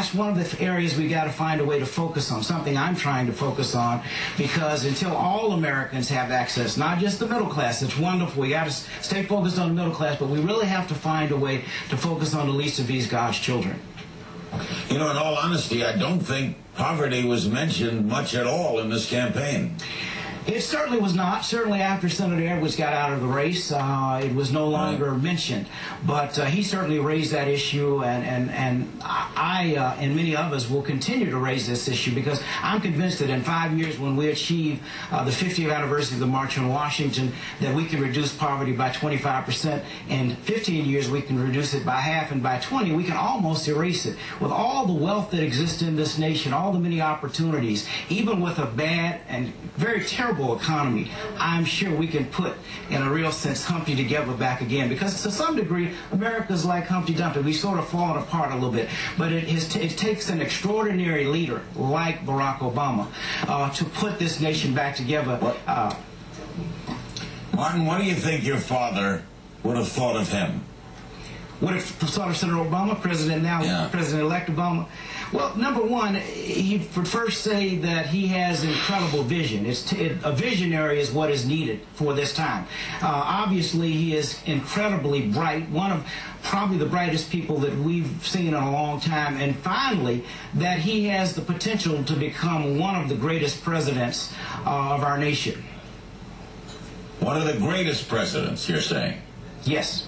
that's one of the areas we got to find a way to focus on, something I'm trying to focus on, because until all Americans have access, not just the middle class, it's wonderful. We got to stay focused on the middle class, but we really have to find a way to focus on the least of these God's children. You know, in all honesty, I don't think poverty was mentioned much at all in this campaign. It certainly was not. Certainly after Senator Edwards got out of the race, uh, it was no longer mentioned. But uh, he certainly raised that issue, and, and, and I uh, and many of us will continue to raise this issue because I'm convinced that in five years, when we achieve uh, the 50th anniversary of the March on Washington, that we can reduce poverty by 25%. In 15 years, we can reduce it by half, and by 20, we can almost erase it. With all the wealth that exists in this nation, all the many opportunities, even with a bad and very terrible economy, I'm sure we can put, in a real sense, Humpty together back again. Because to some degree, America's like Humpty Dumpty. We've sort of fallen apart a little bit. But it, is, it takes an extraordinary leader like Barack Obama uh, to put this nation back together. Uh, Martin, what do you think your father would have thought of him? What if thought of Senator Obama, President now, Yeah. President-elect Obama? Well, number one, he would first say that he has incredible vision. It's t- it, a visionary is what is needed for this time. Uh, obviously, he is incredibly bright, one of probably the brightest people that we've seen in a long time. And finally, that he has the potential to become one of the greatest presidents uh, of our nation. One of the greatest presidents, you're saying? Yes.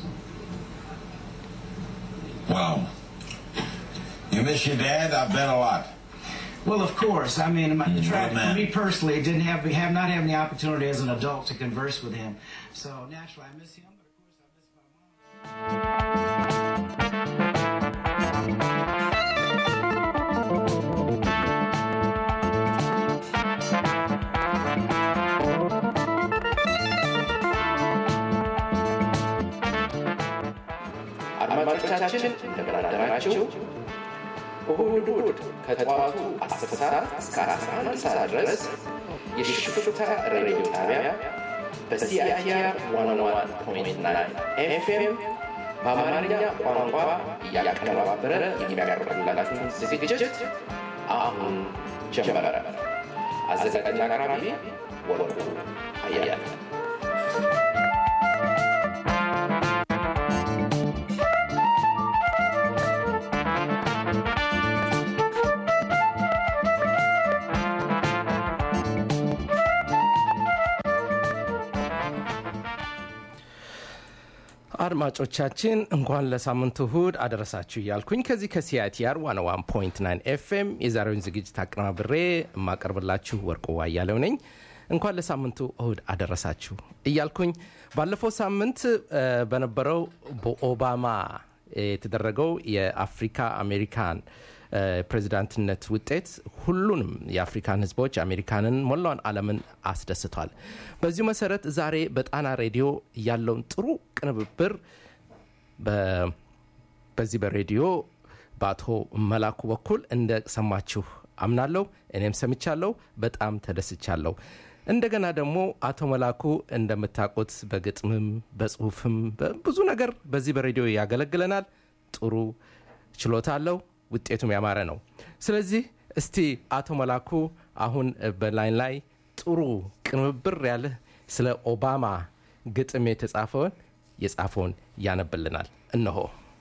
Wow. You miss your dad? I bet a lot. Well, of course. I mean, my, Mm, tra- good man. for me personally, didn't have have not having the opportunity as an adult to converse with him. So naturally, I miss him. But of course, I miss my mom. አድማጮቻችን እንደምን አደራችሁ። እሁድ እሁድ ከጠዋቱ 10 ሰዓት እስከ 11 ሰዓት ድረስ የሽፍታ ሬዲዮ ጣቢያ በሲአይአር 101.9 ኤፍኤም በአማርኛ ቋንቋ እያቀነባበረ የሚያቀርብላችሁን ዝግጅት አሁን ጀመረ። አዘጋጅና አቅራቢ ወርቁ አያለ አድማጮቻችን እንኳን ለሳምንቱ እሁድ አደረሳችሁ እያልኩኝ ከዚህ ከሲአይቲአር ዋን ዋን ፖይንት ናይን ኤፍኤም የዛሬውን ዝግጅት አቀናብሬ የማቀርብላችሁ ወርቁ አያሌው ነኝ። እንኳን ለሳምንቱ እሁድ አደረሳችሁ እያልኩኝ ባለፈው ሳምንት እ፣ በነበረው በኦባማ የተደረገው የአፍሪካ አሜሪካን እ፣ ፕሬዚዳንትነት ውጤት ሁሉንም የአፍሪካን ህዝቦች አሜሪካንን ሞላውን ዓለምን አስደስቷል። በዚሁ መሰረት ዛሬ በጣና ሬዲዮ ያለውን ጥሩ ቅንብብር በ- በዚህ በሬዲዮ በአቶ መላኩ በኩል እንደሰማችሁ አምናለሁ። እኔም ሰምቻለሁ። በጣም ተደስቻለሁ። እንደገና ደግሞ አቶ መላኩ እንደምታውቁት በግጥምም በጽሁፍም በብዙ ነገር በዚህ በሬዲዮ ያገለግለናል። ጥሩ ችሎታ አለው። ውጤቱም ያማረ ነው። ስለዚህ እስቲ አቶ መላኩ አሁን በላይን ላይ ጥሩ ቅንብብር ያለ ስለ ኦባማ ግጥም የተጻፈውን የጻፈውን ያነብልናል። እነሆ።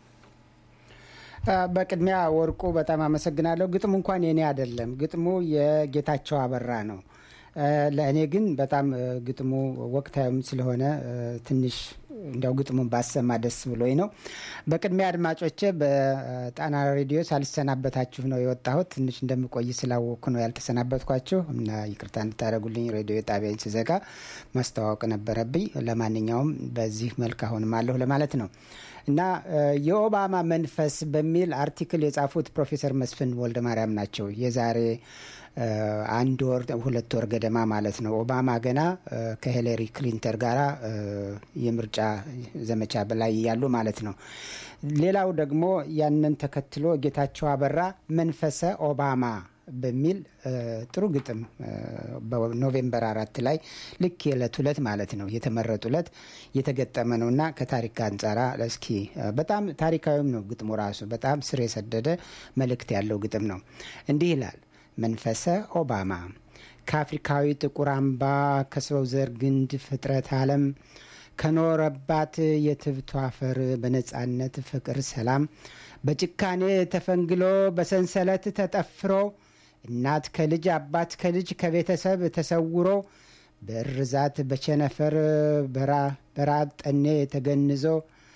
አ፣ በቅድሚያ ወርቁ በጣም አመሰግናለሁ። ግጥሙ እንኳን የኔ አይደለም፣ ግጥሙ የጌታቸው አበራ ነው። አ፣ ለእኔ ግን በጣም አ፣ ግጥሙ ወቅታዊም ስለሆነ አ፣ ትንሽ እንዲያው ግጥሙን ባሰማ ደስ ብሎኝ ነው። በቅድሚያ አድማጮቼ በጣና ሬዲዮ ሳልሰናበታችሁ ነው የወጣሁት። ትንሽ እንደምቆይ ስላወቅኩ ነው ያልተሰናበትኳችሁ እና ይቅርታ እንድታደርጉልኝ ሬዲዮ ጣቢያን ስዘጋ ማስተዋወቅ ነበረብኝ። ለማንኛውም በዚህ መልክ አሁንም አለሁ ለማለት ነው እና አ፣ የኦባማ መንፈስ በሚል አርቲክል የጻፉት ፕሮፌሰር መስፍን ወልደ ማርያም ናቸው። የዛሬ አ፣ አንድ ወር ሁለት ወር ገደማ ማለት ነው። ኦባማ ገና አ፣ ከሂለሪ ክሊንተን ጋራ አ፣ የምርጫ ዘመቻ በላይ ያሉ ማለት ነው። ሌላው ደግሞ ያንን ተከትሎ ጌታቸው አበራ መንፈሰ ኦባማ በሚል ጥሩ ግጥም በኖቬምበር አራት ላይ ልክ የዕለት ሁለት ማለት ነው የተመረጡ ዕለት የተገጠመ ነው እና ከታሪክ አንጻራ እስኪ በጣም ታሪካዊም ነው ግጥሙ ራሱ በጣም ስር የሰደደ መልእክት ያለው ግጥም ነው። እንዲህ ይላል። መንፈሰ ኦባማ ከአፍሪካዊ ጥቁር አምባ ከሰው ዘር ግንድ ፍጥረት ዓለም ከኖረባት የትብቱ አፈር በነጻነት ፍቅር፣ ሰላም በጭካኔ ተፈንግሎ በሰንሰለት ተጠፍሮ እናት ከልጅ አባት ከልጅ ከቤተሰብ ተሰውሮ በእርዛት በቸነፈር በራብ ጠኔ ተገንዞ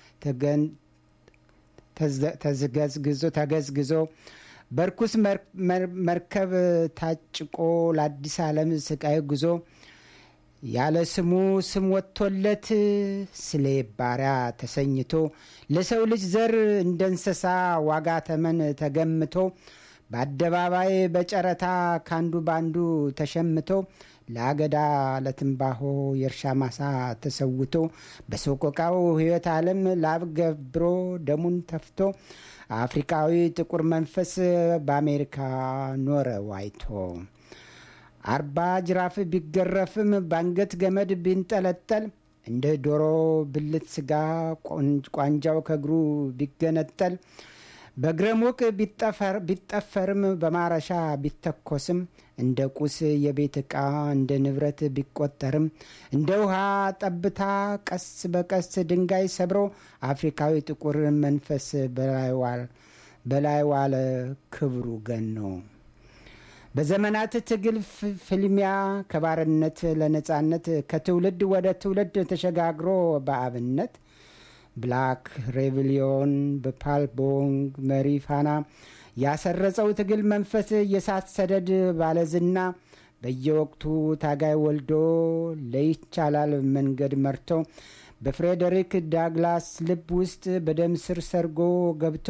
ተዝገዝግዞ ተገዝግዞ በርኩስ መርከብ ታጭቆ ለአዲስ ዓለም ስቃይ ጉዞ ያለ ስሙ ስም ወጥቶለት ስለ ባሪያ ተሰኝቶ ለሰው ልጅ ዘር እንደ እንስሳ ዋጋ ተመን ተገምቶ በአደባባይ በጨረታ ካንዱ ባንዱ ተሸምቶ ለአገዳ ለትንባሆ የእርሻ ማሳ ተሰውቶ በሰቆቃው ሕይወት ዓለም ላብ ገብሮ ደሙን ተፍቶ አፍሪካዊ ጥቁር መንፈስ በአሜሪካ ኖረ ዋይቶ አርባ ጅራፍ ቢገረፍም በአንገት ገመድ ቢንጠለጠል እንደ ዶሮ ብልት ስጋ ቋንጃው ከእግሩ ቢገነጠል በእግረ ሙቅ ቢጠፈርም በማረሻ ቢተኮስም እንደ ቁስ የቤት ዕቃ እንደ ንብረት ቢቆጠርም እንደ ውሃ ጠብታ ቀስ በቀስ ድንጋይ ሰብሮ አፍሪካዊ ጥቁር መንፈስ በላይ ዋለ ክብሩ ገኖ በዘመናት ትግል ፍልሚያ ከባርነት ለነጻነት ከትውልድ ወደ ትውልድ ተሸጋግሮ በአብነት ብላክ ሬቪሊዮን በፓልቦንግ መሪ ፋና ያሰረጸው ትግል መንፈስ የሳት ሰደድ ባለዝና በየወቅቱ ታጋይ ወልዶ ለይቻላል መንገድ መርቶ በፍሬዴሪክ ዳግላስ ልብ ውስጥ በደም ስር ሰርጎ ገብቶ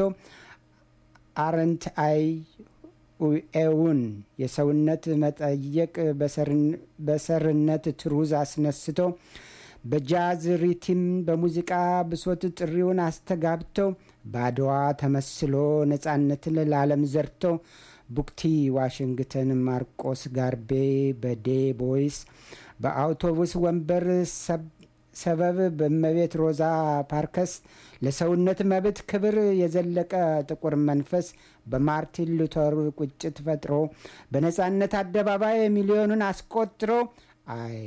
አረንት አይ ኤውን የሰውነት መጠየቅ በሰርነት ትሩዝ አስነስቶ በጃዝ ሪቲም በሙዚቃ ብሶት ጥሪውን አስተጋብቶ በአድዋ ተመስሎ ነጻነትን ለዓለም ዘርቶ ቡክቲ ዋሽንግተን ማርቆስ ጋርቤ በዴ ቦይስ በአውቶቡስ ወንበር ሰበብ በመቤት ሮዛ ፓርከስ ለሰውነት መብት ክብር የዘለቀ ጥቁር መንፈስ በማርቲን ሉተር ቁጭት ፈጥሮ በነጻነት አደባባይ ሚሊዮኑን አስቆጥሮ አይ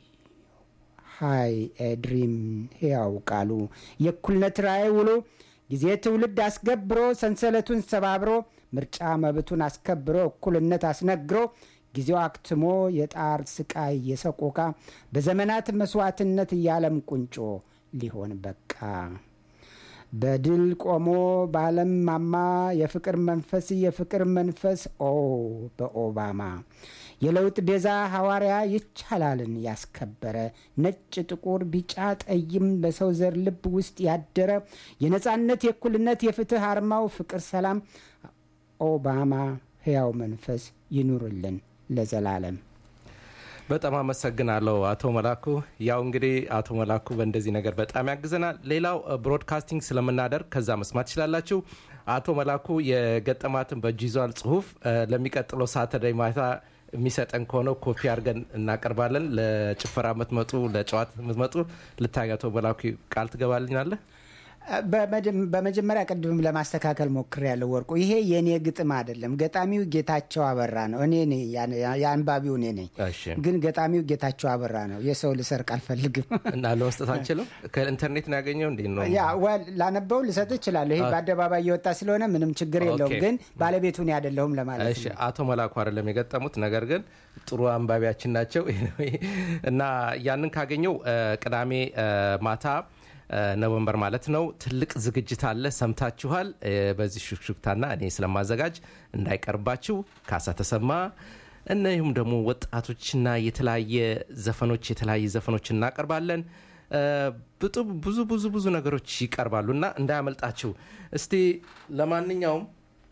ሃይ ኤድሪም ሕያው ቃሉ የእኩልነት ራእይ ውሎ ጊዜ ትውልድ አስገብሮ ሰንሰለቱን ሰባብሮ ምርጫ መብቱን አስከብሮ እኩልነት አስነግሮ ጊዜው አክትሞ የጣር ስቃይ የሰቆቃ በዘመናት መስዋዕትነት እያለም ቁንጮ ሊሆን በቃ በድል ቆሞ በዓለም ማማ የፍቅር መንፈስ የፍቅር መንፈስ ኦ በኦባማ የለውጥ ቤዛ ሐዋርያ ይቻላልን ያስከበረ ነጭ፣ ጥቁር፣ ቢጫ፣ ጠይም በሰው ዘር ልብ ውስጥ ያደረ የነጻነት፣ የእኩልነት፣ የፍትህ አርማው ፍቅር፣ ሰላም ኦባማ ሕያው መንፈስ ይኑርልን ለዘላለም። በጣም አመሰግናለሁ አቶ መላኩ። ያው እንግዲህ አቶ መላኩ በእንደዚህ ነገር በጣም ያግዘናል። ሌላው ብሮድካስቲንግ ስለምናደርግ ከዛ መስማት ትችላላችሁ። አቶ መላኩ የገጠማትን በእጅ ይዟል ጽሁፍ ለሚቀጥለው ሳተርዳይ ማታ የሚሰጠን ከሆነ ኮፒ አድርገን እናቀርባለን። ለጭፈራ የምትመጡ ለጨዋት የምትመጡ ልታይ አቶ መላኩ ቃል ትገባልኛለህ? በመጀመሪያ ቅድምም ለማስተካከል ሞክር ያለው ወርቁ፣ ይሄ የእኔ ግጥም አይደለም። ገጣሚው ጌታቸው አበራ ነው። እኔ የአንባቢው እኔ ነኝ፣ ግን ገጣሚው ጌታቸው አበራ ነው። የሰው ልሰርቅ አልፈልግም እና ለመስጠት አንችልም። ከኢንተርኔት ነው ያገኘው። እንዴት ነው? ላነበው ልሰጥ እችላለሁ። ይሄ በአደባባይ እየወጣ ስለሆነ ምንም ችግር የለውም። ግን ባለቤቱ እኔ አይደለሁም ለማለት ነው። አቶ መላኩ አይደለም የገጠሙት፣ ነገር ግን ጥሩ አንባቢያችን ናቸው እና ያንን ካገኘው ቅዳሜ ማታ ኖቨምበር ማለት ነው። ትልቅ ዝግጅት አለ፣ ሰምታችኋል። በዚህ ሹክሹክታና እኔ ስለማዘጋጅ እንዳይቀርባችሁ ካሳ ተሰማ እንዲሁም ደግሞ ወጣቶችና የተለያየ ዘፈኖች የተለያየ ዘፈኖች እናቀርባለን። ብዙ ብዙ ብዙ ነገሮች ይቀርባሉ እና እንዳያመልጣችሁ። እስቲ ለማንኛውም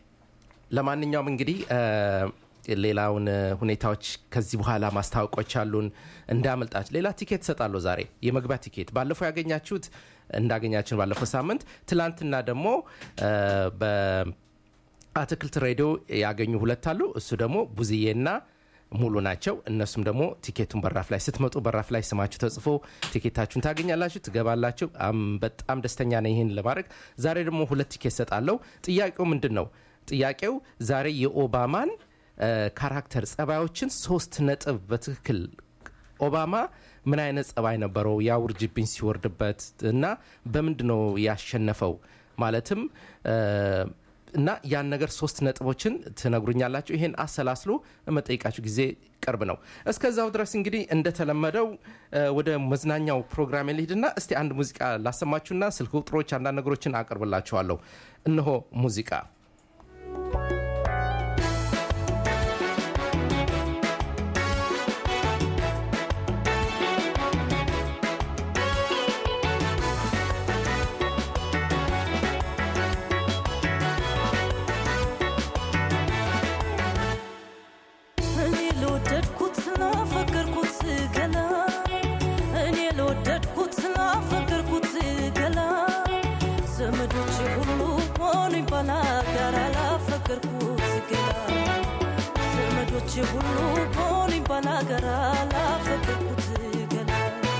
ለማንኛውም እንግዲህ ሌላውን ሁኔታዎች ከዚህ በኋላ ማስታወቆች አሉን። እንዳመልጣችሁ ሌላ ቲኬት እሰጣለሁ ዛሬ የመግቢያ ቲኬት ባለፈው ያገኛችሁት እንዳገኛችን ባለፈው ሳምንት ትላንትና ደግሞ አትክልት ሬዲዮ ያገኙ ሁለት አሉ። እሱ ደግሞ ቡዝዬና ሙሉ ናቸው። እነሱም ደግሞ ቲኬቱን በራፍ ላይ ስትመጡ በራፍ ላይ ስማችሁ ተጽፎ ቲኬታችሁን ታገኛላችሁ፣ ትገባላችሁ። አም በጣም ደስተኛ ነኝ ይህን ለማድረግ። ዛሬ ደግሞ ሁለት ቲኬት ሰጣለሁ። ጥያቄው ምንድን ነው? ጥያቄው ዛሬ የኦባማን እ፣ ካራክተር ጸባዮችን ሶስት ነጥብ በትክክል ኦባማ ምን አይነት ጸባይ ነበረው ያ ውርጅብኝ ሲወርድበት እና በምንድን ነው ያሸነፈው ማለትም እ፣ እና ያን ነገር ሶስት ነጥቦችን ትነግሩኛላችሁ። ይሄን አሰላስሎ መጠይቃችሁ ጊዜ ቅርብ ነው። እስከዛው ድረስ እንግዲህ እንደተለመደው እ፣ ወደ መዝናኛው ፕሮግራም ልሂድና እስቲ አንድ ሙዚቃ ላሰማችሁና ስልክ ቁጥሮች፣ አንዳንድ ነገሮችን አቀርብላችኋለሁ። እነሆ ሙዚቃ እኔ ለወደድኩት ላፈቀርኩት ገላ እኔ ለወደድኩት ላፈቀርኩት ገላ ዘመዶቼ ሁሉ ሆኑኝ ባላጋራ ላፈቀርኩት ገላ ዘመዶቼ ሁሉ ሆኑኝ ባላጋራ ላፈቀርኩት ገላ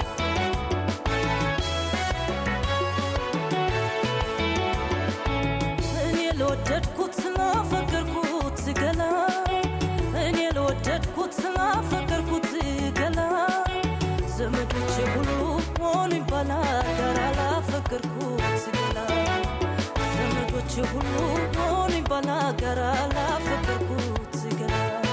እኔ ለወደድኩት ላፈቀርኩት ገላ እኔ ለወደድኩት ላፈቀርኩት ገላ ዘመዶቼ ሁሉ ሆኑኝ ባላጋራ ላፈቀርኩት ገላ ዘመዶቼ ሁሉ ሆኑኝ ባላጋራ ላፈቀርኩት ገላ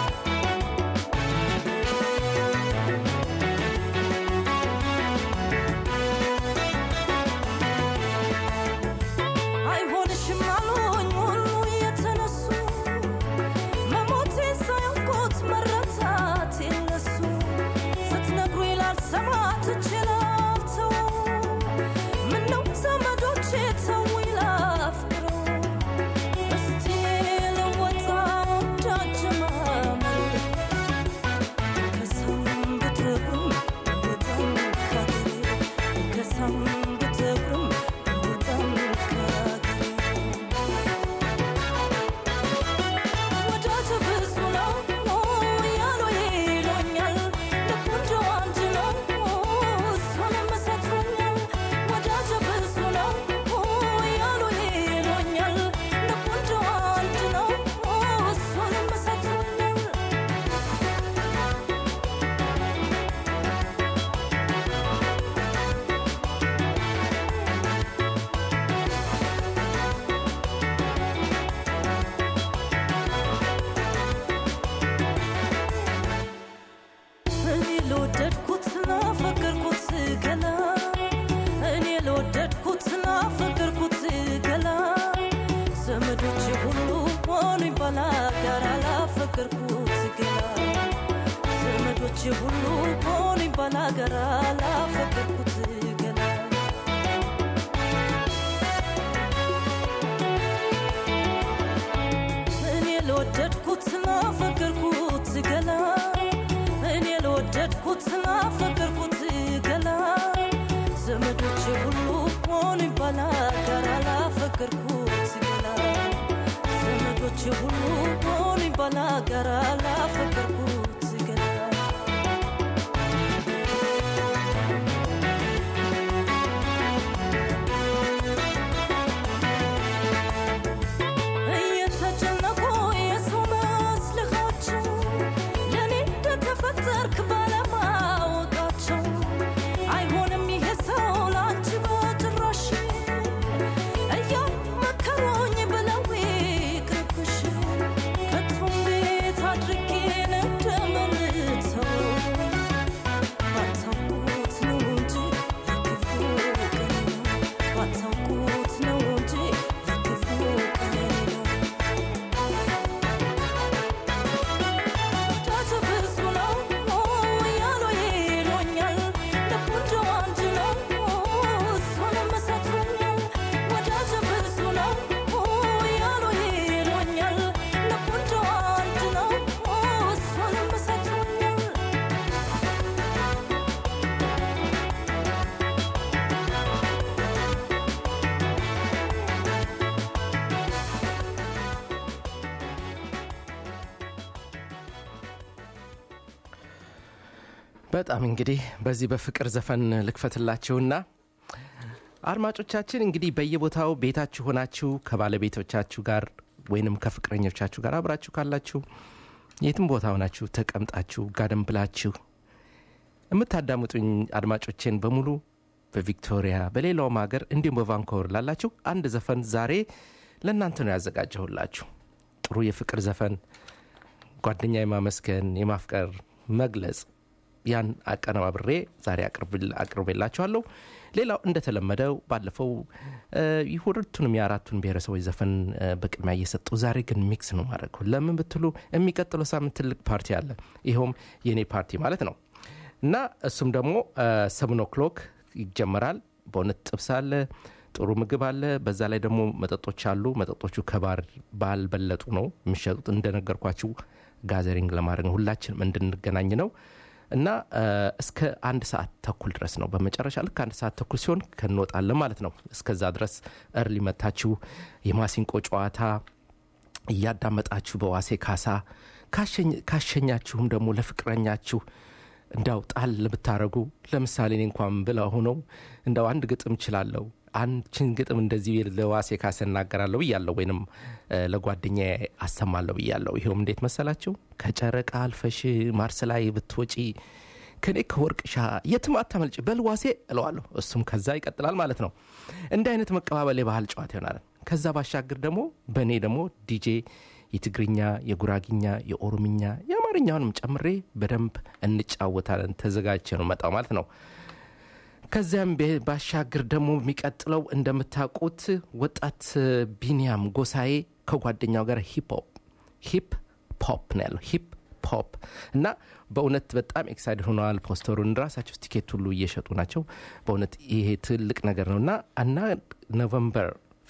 አይሆንሽም አሉኝ ሁሉ የተነሱ መሞቴ ሳያውቁት መረታት የለሱ ስትነግሩ ይላል ሰማት እችላልተው ምነው ዘመዶቼ ተው ይላፍቅረው እስቲ ልወጣ ወዳጀማመር ከሰም ብትብርም ወጣም ካገሬ ከሰም ብትብርም ወጣም ካገሬ ወዳጅ ብዙ ነው ያሉ ይሉኛል። ልቡ እንደው አንድ ነው እሱንም ሰጥቶኛል። ወዳጅ ብዙ ነው ያሉ ይሉኛል። ልቡ እንደው አንድ ነው እሱንም ሰጥቶኛል። እኔ ለወደድኩት ላፈቀርኩት ገላ እኔ ለወደድኩት ላፈቀርኩት ገላ ዘመዶቼ ሁሉ ሆኑኝ ባላጋራ ላፈቀርኩት ገላ ዘመዶቼ ሁሉ ሆኑኝ ባላጋራ ላፈቀርኩት ገላ እኔ ለወደድኩት ላፈቀርኩት ገላ እኔ ለወደድኩት ላፈቀርኩት ገላ ዘመዶቼ ሁሉ ሆኑኝ ባላጋራ ላፈቀርኩት ገላ ዘመዶቼ ሁሉ ሆኑኝ ባላጋራ ላፈቀርኩት ገላ እየተጨነቁ የሰው መስልኻቸው ለእኔ እንደተፈጠርክ ባለማወቃቸው አይሆንም ይሄ ሰው ለአንቺ በጭራሽ እያመከሩኝ ብለው ይቅርብሽ ከቶ እንዴት አድርጌ እንደ በጣም እንግዲህ በዚህ በፍቅር ዘፈን ልክፈትላችሁና አድማጮቻችን እንግዲህ በየቦታው ቤታችሁ ሆናችሁ ከባለቤቶቻችሁ ጋር ወይንም ከፍቅረኞቻችሁ ጋር አብራችሁ ካላችሁ የትም ቦታ ሆናችሁ ተቀምጣችሁ ጋደም ብላችሁ የምታዳምጡኝ አድማጮቼን በሙሉ በቪክቶሪያ በሌላውም ሀገር እንዲሁም በቫንኮቨር ላላችሁ አንድ ዘፈን ዛሬ ለእናንተ ነው ያዘጋጀሁላችሁ ጥሩ የፍቅር ዘፈን ጓደኛ የማመስገን የማፍቀር መግለጽ ያን አቀነባብሬ ዛሬ አቅርቤላችኋለሁ ሌላው እንደተለመደው ባለፈው ሁለቱንም የአራቱን ብሔረሰቦች ዘፈን በቅድሚያ እየሰጡ ዛሬ ግን ሚክስ ነው ማድረግ ለምን ብትሉ የሚቀጥለው ሳምንት ትልቅ ፓርቲ አለ ይኸውም የእኔ ፓርቲ ማለት ነው እና እሱም ደግሞ ሰብን ኦክሎክ ይጀመራል በእውነት ጥብስ አለ ጥሩ ምግብ አለ በዛ ላይ ደግሞ መጠጦች አሉ መጠጦቹ ከባር ባልበለጡ ነው የሚሸጡት እንደነገርኳችሁ ጋዘሪንግ ለማድረግ ነው ሁላችንም እንድንገናኝ ነው እና እስከ አንድ ሰዓት ተኩል ድረስ ነው በመጨረሻ ልክ አንድ ሰዓት ተኩል ሲሆን ከንወጣለን ማለት ነው እስከዛ ድረስ እርሊ መታችሁ የማሲንቆ ጨዋታ እያዳመጣችሁ በዋሴ ካሳ ካሸኛችሁም ደግሞ ለፍቅረኛችሁ እንዳው ጣል ብታረጉ ለምሳሌ እኔ እንኳን ብለ ሆነው እንዳው አንድ ግጥም ችላለሁ አንችን ግጥም እንደዚህ ለዋሴ ካሰ እናገራለሁ ብያለሁ ወይንም ለጓደኛ አሰማለሁ ብያለሁ ይኸውም እንዴት መሰላችሁ ከጨረቃ አልፈሽ ማርስ ላይ ብትወጪ ከኔ ከወርቅሻ የትም አታመልጭ በልዋሴ እለዋለሁ እሱም ከዛ ይቀጥላል ማለት ነው እንዲህ አይነት መቀባበል የባህል ጨዋታ ይሆናል ከዛ ባሻገር ደግሞ በእኔ ደግሞ ዲጄ የትግርኛ የጉራጊኛ የኦሮምኛ የአማርኛውንም ጨምሬ በደንብ እንጫወታለን ተዘጋጅቼ ነው መጣው ማለት ነው ከዚያም ባሻገር ደግሞ የሚቀጥለው እንደምታውቁት ወጣት ቢኒያም ጎሳዬ ከጓደኛው ጋር ሂፕ ሂፕ ፖፕ ነው ያለው ሂፕ ፖፕ እና በእውነት በጣም ኤክሳይድ ሆነዋል ፖስተሩን ራሳቸው ቲኬት ሁሉ እየሸጡ ናቸው በእውነት ይሄ ትልቅ ነገር ነው እና እና ኖቨምበር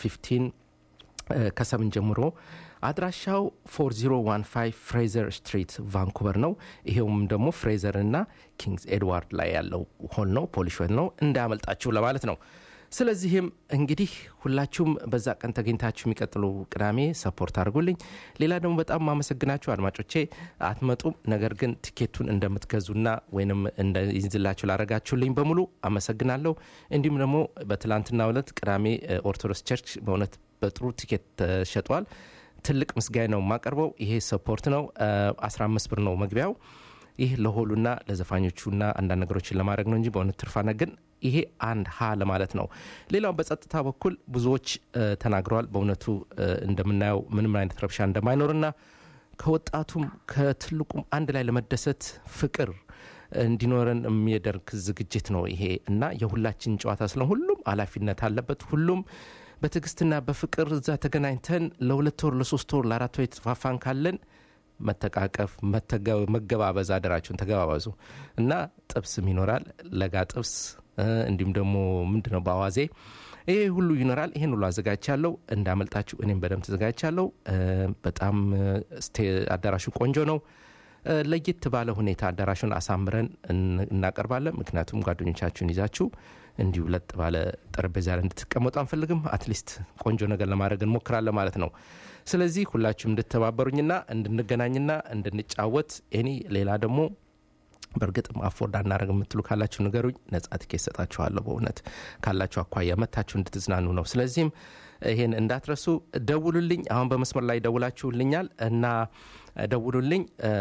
15 ከሰምን ጀምሮ አድራሻው 4015 ፍሬዘር ስትሪት ቫንኩቨር ነው ይሄውም ደግሞ ፍሬዘር እና ኪንግስ ኤድዋርድ ላይ ያለው ሆል ነው ፖሊሽ ሆል ነው እንዳያመልጣችሁ ለማለት ነው ስለዚህም እንግዲህ ሁላችሁም በዛ ቀን ተገኝታችሁ የሚቀጥሉ ቅዳሜ ሰፖርት አድርጉልኝ ሌላ ደግሞ በጣም ማመሰግናችሁ አድማጮቼ አትመጡም ነገር ግን ቲኬቱን እንደምትገዙና ወይንም እንደይዝላችሁ ላረጋችሁልኝ በሙሉ አመሰግናለሁ እንዲሁም ደግሞ በትላንትና ዕለት ቅዳሜ ኦርቶዶክስ ቸርች በእውነት በጥሩ ቲኬት ተሸጧል ትልቅ ምስጋና ነው የማቀርበው ይሄ ሰፖርት ነው 15 ብር ነው መግቢያው ይህ ለሆሉና ለዘፋኞቹና አንዳንድ ነገሮችን ለማድረግ ነው እንጂ በእውነት ትርፋነ ግን ይሄ አንድ ሀ ለማለት ነው ሌላው በጸጥታ በኩል ብዙዎች ተናግረዋል በእውነቱ እንደምናየው ምንም አይነት ረብሻ እንደማይኖርና ከወጣቱም ከትልቁም አንድ ላይ ለመደሰት ፍቅር እንዲኖረን የሚያደርግ ዝግጅት ነው ይሄ እና የሁላችን ጨዋታ ስለ ሁሉም ኃላፊነት አለበት ሁሉም በትዕግስትና በፍቅር እዛ ተገናኝተን ለሁለት ወር ለሶስት ወር ለአራት ወር የተፋፋን ካለን መተቃቀፍ መገባበዝ አደራችሁን ተገባበዙ እና ጥብስም ይኖራል ለጋ ጥብስ እንዲሁም ደግሞ ምንድነው በአዋዜ ይሄ ሁሉ ይኖራል ይሄን ሁሉ አዘጋጅቻለሁ እንዳመልጣችሁ እኔም በደንብ ተዘጋጅቻለሁ በጣም አዳራሹ ቆንጆ ነው ለየት ባለ ሁኔታ አዳራሹን አሳምረን እናቀርባለን ምክንያቱም ጓደኞቻችሁን ይዛችሁ እንዲሁ ለጥ ባለ ጠረጴዛ ላይ እንድትቀመጡ አንፈልግም አትሊስት ቆንጆ ነገር ለማድረግ እንሞክራለን ማለት ነው ስለዚህ ሁላችሁም እንድተባበሩኝና እንድንገናኝና እንድንጫወት ኤኒ ሌላ ደግሞ በእርግጥም አፎርድ አናደረግ የምትሉ ካላችሁ ንገሩኝ ነጻ ትኬት ሰጣችኋለሁ በእውነት ካላችሁ አኳያ መታችሁ እንድትዝናኑ ነው ስለዚህም ይሄን እንዳትረሱ ደውሉልኝ አሁን በመስመር ላይ ደውላችሁልኛል እና ደውሉልኝ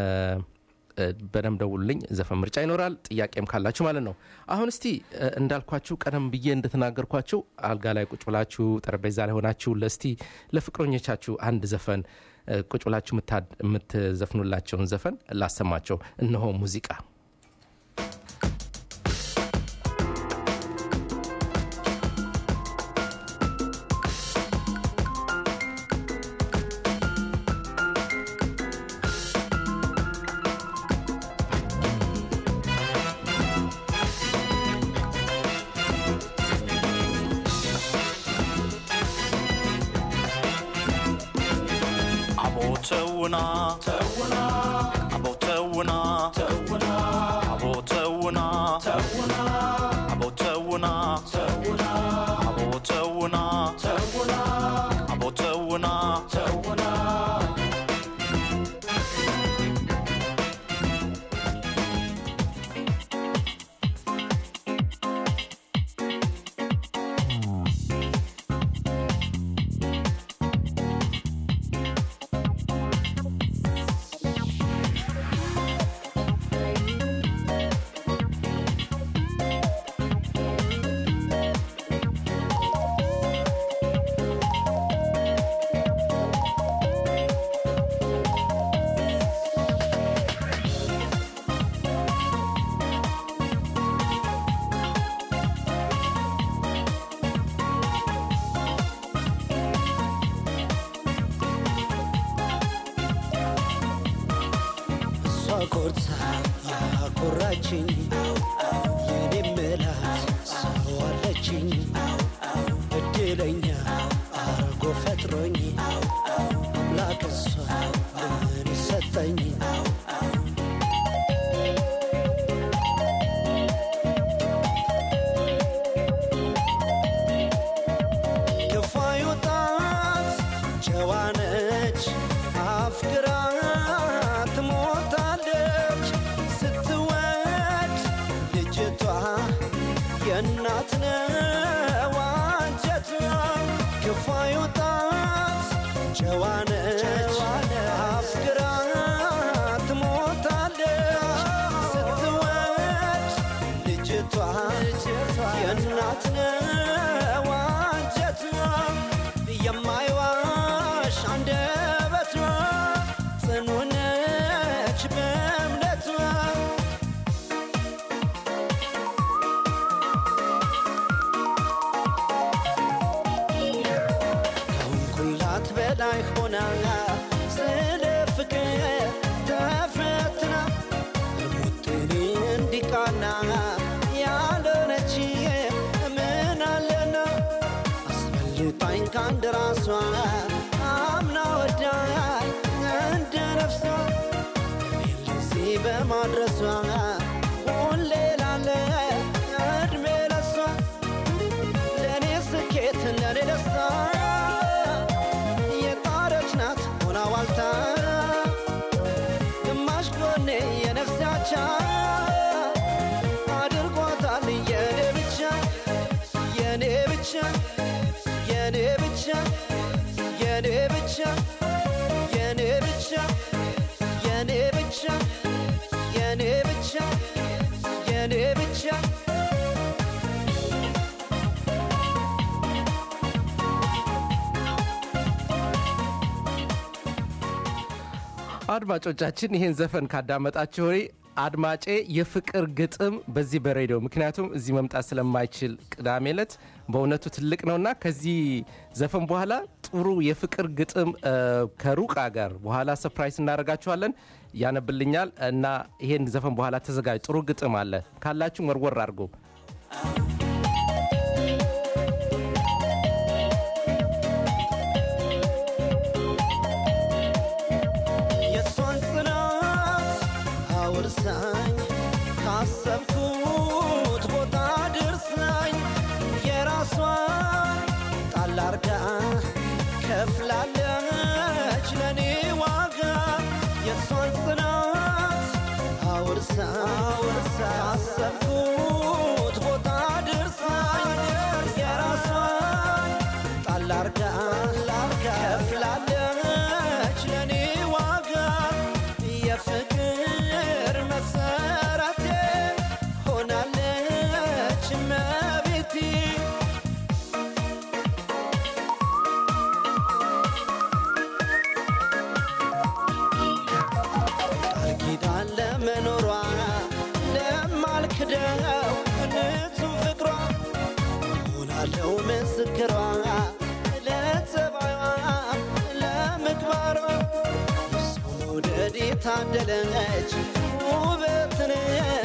በደንብ ደውሉልኝ ዘፈን ምርጫ ይኖራል ጥያቄም ካላችሁ ማለት ነው አሁን እስቲ እንዳልኳችሁ ቀደም ብዬ እንደተናገርኳችሁ አልጋ ላይ ቁጭ ብላችሁ ጠረጴዛ ላይ ሆናችሁ ለስቲ ለፍቅረኞቻችሁ አንድ ዘፈን ቁጭ ብላችሁ የምትዘፍኑላቸውን ዘፈን ላሰማቸው እነሆ ሙዚቃ ተውና ተውና አቦ ተውና ተውና አቦ ተውና ተውና አቦ ተውና ተውና አቦ ተውና ተውና አቦ ተውና ተውና ኮርታ ያኮራችኝ የኔ ምላት ሰው አለችኝ እድለኛ አርጎ ፈጥሮኝ አምላክ እሷ ምን ሰጠኝ ክፉ አይወጣት ጨዋነች አፍቅራ ትሞታለች ስትወድ ልጅቷ የእናት ነው አንጀቷ ክፉ አይወጣት ጨዋነች አፍቅራ ትሞታለች ስትወድ ልጅቷ የእናት ነው አንጀቷ የማይዋሽ አንደበቷ ጽኑ ነች በእምነቷ ከሆንኩላት በላይ ሆና ስለ ፍቅር ተፈትና ሙጥኔ እንዲቃና ያልሆነች ምን አለና አስበልጣኝ ከአንድ ራሷ አምና ወዳኝ እንደ ነፍሷ እኔን ለዚህ በማድረሷ ሁሌ ላለ እድሜ ለሷ ለእኔ ስኬት ለእኔ ደስታ የጣረች ናት ሆና ዋልታ ግማሽ ጎኔ የነፍሴ አቻ አድርጓታል የኔ ብቻ የኔ ብቻ የኔ ብቻ የኔ ብቻ የኔ ብቻ የኔ ብቻ የኔ ብቻ የኔ ብቻ አድማጮቻችን ይህን ዘፈን ካዳመጣችሁ ወዲህ አድማጬ የፍቅር ግጥም በዚህ በሬዲዮ ምክንያቱም እዚህ መምጣት ስለማይችል ቅዳሜ ዕለት በእውነቱ ትልቅ ነውና ከዚህ ዘፈን በኋላ ጥሩ የፍቅር ግጥም እ፣ ከሩቅ ጋር በኋላ ሰፕራይዝ እናደርጋችኋለን ያነብልኛል እና ይሄን ዘፈን በኋላ ተዘጋጅ ጥሩ ግጥም አለ ካላችሁ ወርወር አድርጎ የእሷን ጽናት አውርሳኝ ካሰብኩት ቦታ ድርሳኝ የራሷን ጣል አርጋ ከፍላለች ለእኔ ዋጋ የእሷን ጽናት አውርሳ አውርሳ ካሰብኩት ቦታ ድርሳኝ የራሷን ጣል አርጋ ከፍላለች ለእኔ ዋጋ የፍቅር መሰረቴ ሆናለች መቤቴ ቃል ኪዳን ለመኖሯ ለማልክደው ንጹህ ፍቅሯ ሆናለው ምስክሯ ለጸባይዋ ለምግባሯ የሰው መውደድ የታደለች ውበትን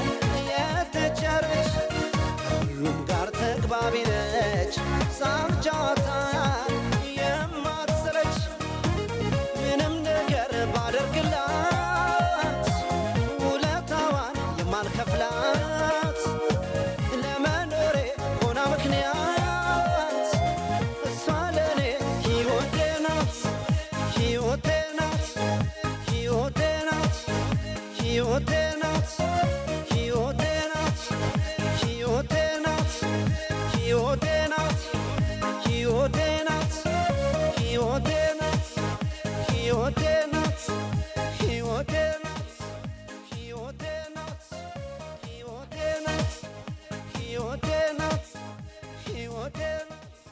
የተቸረች ከሁሉም ጋር ተግባቢ ነች ሳቅ ጨዋታ የማትሰለች ምንም ነገር ባደርግላት ውለታዋን የማልከፍላት ለመኖሬ ሆና ምክንያት እሷ ለእኔ ሕይወቴ ናት ሕይወቴ ናት ሕይወቴ ናት ሕይወቴ ናት ሕይወቴ ናት ሕይወቴ ናት ሕይወቴ ናት ሕይወቴ ናት ሕይወቴ ናት ሕይወቴ ናት ሕይወቴ ናት ሕይወቴ ናት ሕይወቴ ናት ሕይወቴ ናት ሕይወቴ ናት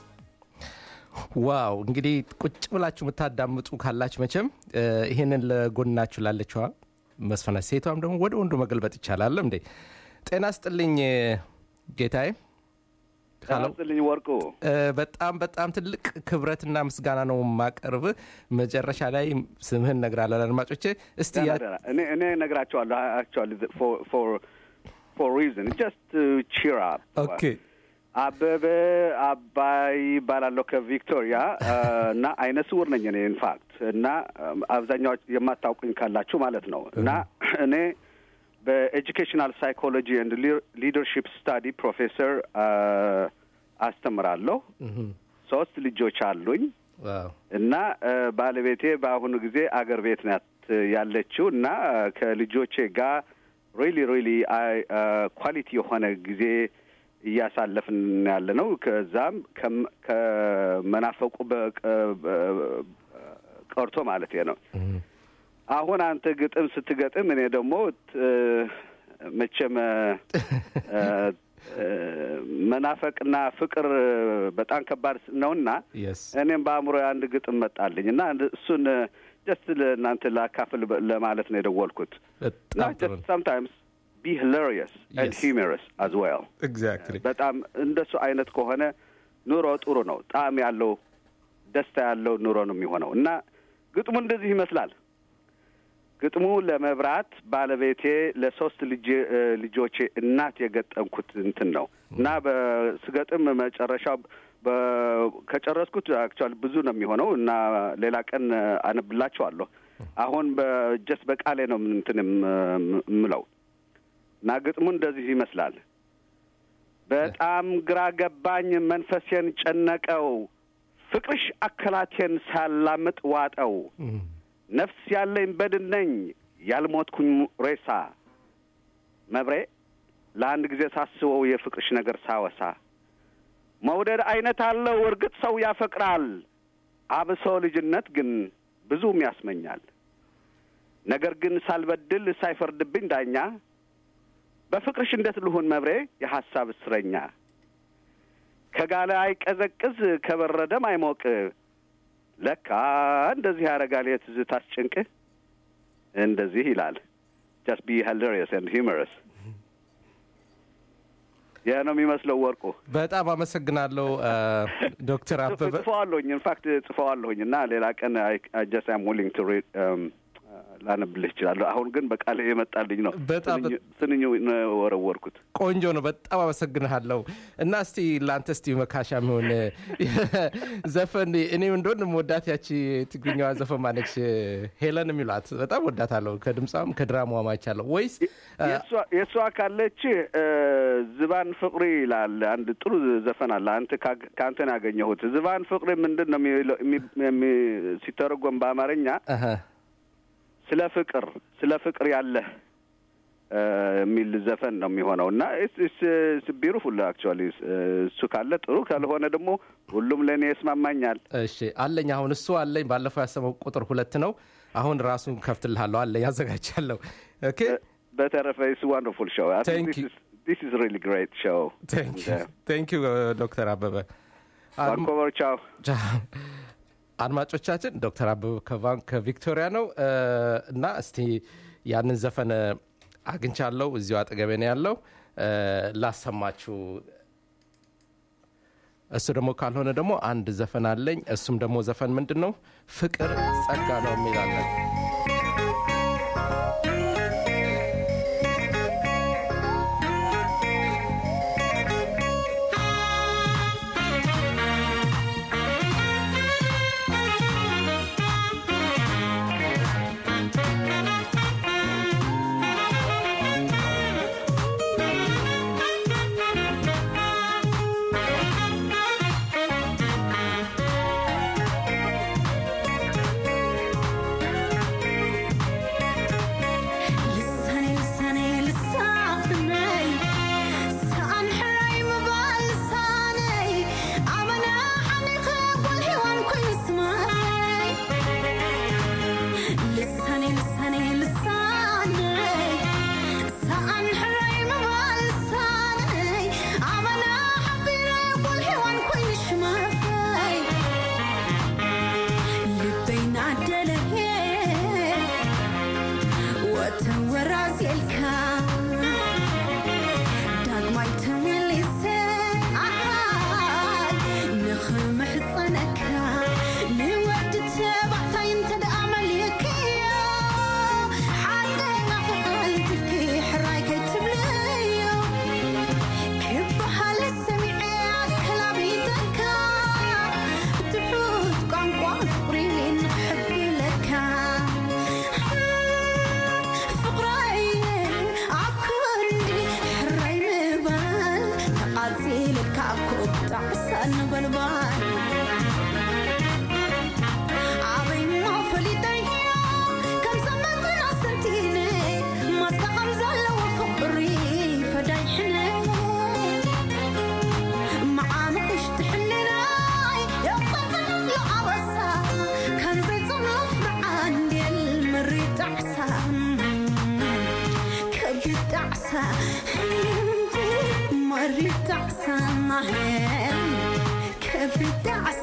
ዋው እንግዲህ ቁጭ ብላችሁ የምታዳምጡ ካላችሁ መቼም እ፣ ይህንን ለጎናችሁ ላለችዋ መስፈና ሴቷም ደግሞ ወደ ወንዱ መገልበጥ ይቻላል እንዴ ጤና ስጥልኝ እ፣ ጌታዬ ሀሎ ስልኝ ወርቁ እ፣ በጣም በጣም ትልቅ ክብረትና ምስጋና ነው ማቀርብ። መጨረሻ ላይ ስምህን እነግራለን አድማጮቼ። እስቲ ደህና ያ- ደህና። እኔ እኔ እነግራቸዋለሁ አክቹዋሊ ፎር ፎር ሪዝን ጀስት ቺር አፕ ኦኬ አበበ አባይ ይባላለሁ ከቪክቶሪያ እ፣ እና አይነ ስውር ነኝ እኔ ኢንፋክት እና እም፣ አብዛኛዎች የማታውቁኝ ካላችሁ ማለት ነው እና እኔ በኤጁኬሽናል ሳይኮሎጂ ኤንድ ሊደርሺፕ ስታዲ ፕሮፌሰር እ፣ አስተምራለሁ። ሶስት ልጆች አሉኝ ዋው እና እ፣ ባለቤቴ በአሁኑ ጊዜ አገር ቤት ናት ያለችው እና እ፣ ከልጆቼ ጋር ሪሊ ሪሊ ኳሊቲ የሆነ ጊዜ እያሳለፍን ያለ ነው። ከዛም ከም- ከመናፈቁ በቀ- በ- ቀርቶ ማለት ነው። አሁን አንተ ግጥም ስትገጥም እኔ ደግሞ ት- መቼም እ፣ እ፣ መናፈቅና ፍቅር በጣም ከባድ ነውና የስ እኔም በአእምሮ አንድ ግጥም መጣልኝ እና አንድ- እሱን ጀስት ለእናንተ ላካፍል በ- ለማለት ነው የደወልኩት። እና በጣም ጥሩ ጀስት ሳምታይምስ ቢ ሂላሪየስ ኤንድ Yes. ሂውመረስ አዝ ዌል ኤግዛክትሊ በጣም እንደሱ አይነት ከሆነ ኑሮ ጥሩ ነው። ጣዕም ያለው ደስታ ያለው ኑሮ ነው የሚሆነው እና ግጥሙ እንደዚህ ይመስላል። ግጥሙ ለመብራት ባለቤቴ ለሶስት ልጅ ልጆቼ እናት የገጠምኩት እንትን ነው እና በስገጥም መጨረሻው በ- ከጨረስኩት አክቹዋሊ ብዙ ነው የሚሆነው እና ሌላ ቀን አነብላችኋለሁ። አሁን በጀስ በቃሌ ነው እንትን የም- የምለው እና ግጥሙ እንደዚህ ይመስላል። በጣም ግራ ገባኝ፣ መንፈሴን ጨነቀው፣ ፍቅርሽ አከላቴን ሳላምጥ ዋጠው። ነፍስ ያለኝ በድን ነኝ ያልሞትኩኝ ሬሳ መብሬ ለአንድ ጊዜ ሳስበው የፍቅርሽ ነገር ሳወሳ መውደድ አይነት አለው እርግጥ ሰው ያፈቅራል አብሶ ልጅነት ግን ብዙም ያስመኛል ነገር ግን ሳልበድል ሳይፈርድብኝ ዳኛ በፍቅርሽ እንዴት ልሁን መብሬ የሐሳብ እስረኛ ከጋለ አይቀዘቅዝ ከበረደም አይሞቅ ለካ እንደዚህ ያደርጋል የትዝታስ ጭንቅ እንደዚህ ይላል ጀስት ቢ ሂላሪየስ ኤንድ ሂውመረስ ይህ ነው የሚመስለው ወርቁ በጣም አመሰግናለሁ አ፣ ዶክተር አበበ ጽፈዋለሁኝ ኢንፋክት ጽፈዋለሁኝ እና ሌላ ቀን ጀስት አም ዊሊንግ ቱ ሪድ ላነብልህ እችላለሁ አሁን ግን በቃል የመጣልኝ ነው በጣም ስንኙ- ስንኙ ነው ወረወርኩት ቆንጆ ነው። በጣም አመሰግንሃለሁ። እና እስቲ ለአንተ እስቲ መካሻ የሚሆን ዘፈን እኔ እንደሆን ወዳት ያቺ ትግርኛዋ ዘፈን ማነች ሄለን የሚሏት በጣም ወዳታለሁ። ከድምፃም ከድራማዋ ማይቻለሁ ወይስ አ፣ የእሷ- የእሷ ካለች እ፣ ዝባን ፍቅሪ ይላል አንድ ጥሩ ዘፈን አለ አንተ ካግ- ከአንተ ነው ያገኘሁት ዝባን ፍቅሪ ምንድን ነው የሚለው- የሚ- የሚ- ሲተረጎም በአማርኛ አሀ፣ ስለ ፍቅር ስለ ፍቅር ያለህ እ፣ የሚል ዘፈን ነው የሚሆነው እና ቢሩፉል አክቹዋሊ እሱ ካለ ጥሩ ካልሆነ ደግሞ ሁሉም ለእኔ ይስማማኛል እሺ አለኝ። አሁን እሱ አለኝ። ባለፈው ያሰመው ቁጥር ሁለት ነው። አሁን ራሱን ከፍትልሃለሁ አለኝ፣ አዘጋጃለሁ። ኦኬ በተረፈ ስ ዋንደርፉል ሾው Thank you. ዲስ ኢዝ ሪሊ ግሬት ሾው ቴንክ ዩ ዶክተር አበበ አድማ- ባንኮቨር ቻው አድማጮቻችን ዶክተር አበበ ከቫን ከቪክቶሪያ ነው እ፣ እና እስቲ ያንን ዘፈን አግኝቻለሁ እዚሁ አጠገቤ ነው ያለው እ፣ ላሰማችሁ እሱ ደግሞ ካልሆነ ደግሞ አንድ ዘፈን አለኝ እሱም ደግሞ ዘፈን ምንድን ነው ፍቅር ጸጋ ነው የሚላለን ♪ ነበልባል ኣበይሞ ፈሊጠይ ከም ሰመንትን ኣሰንቲነ ማስካ ከም ዘለዎ ፍቕሪ ፈዳይሕነ መዓምሽ ትሕልናይ የቕፅል ዓበሳ ከምዘይ ጽኑፍ መዓንዴል መሪጥ ጣዕሳ ከቢድ ጣዕሳ መሪጥ ጣዕሳ ከቢድ ጣዕሳ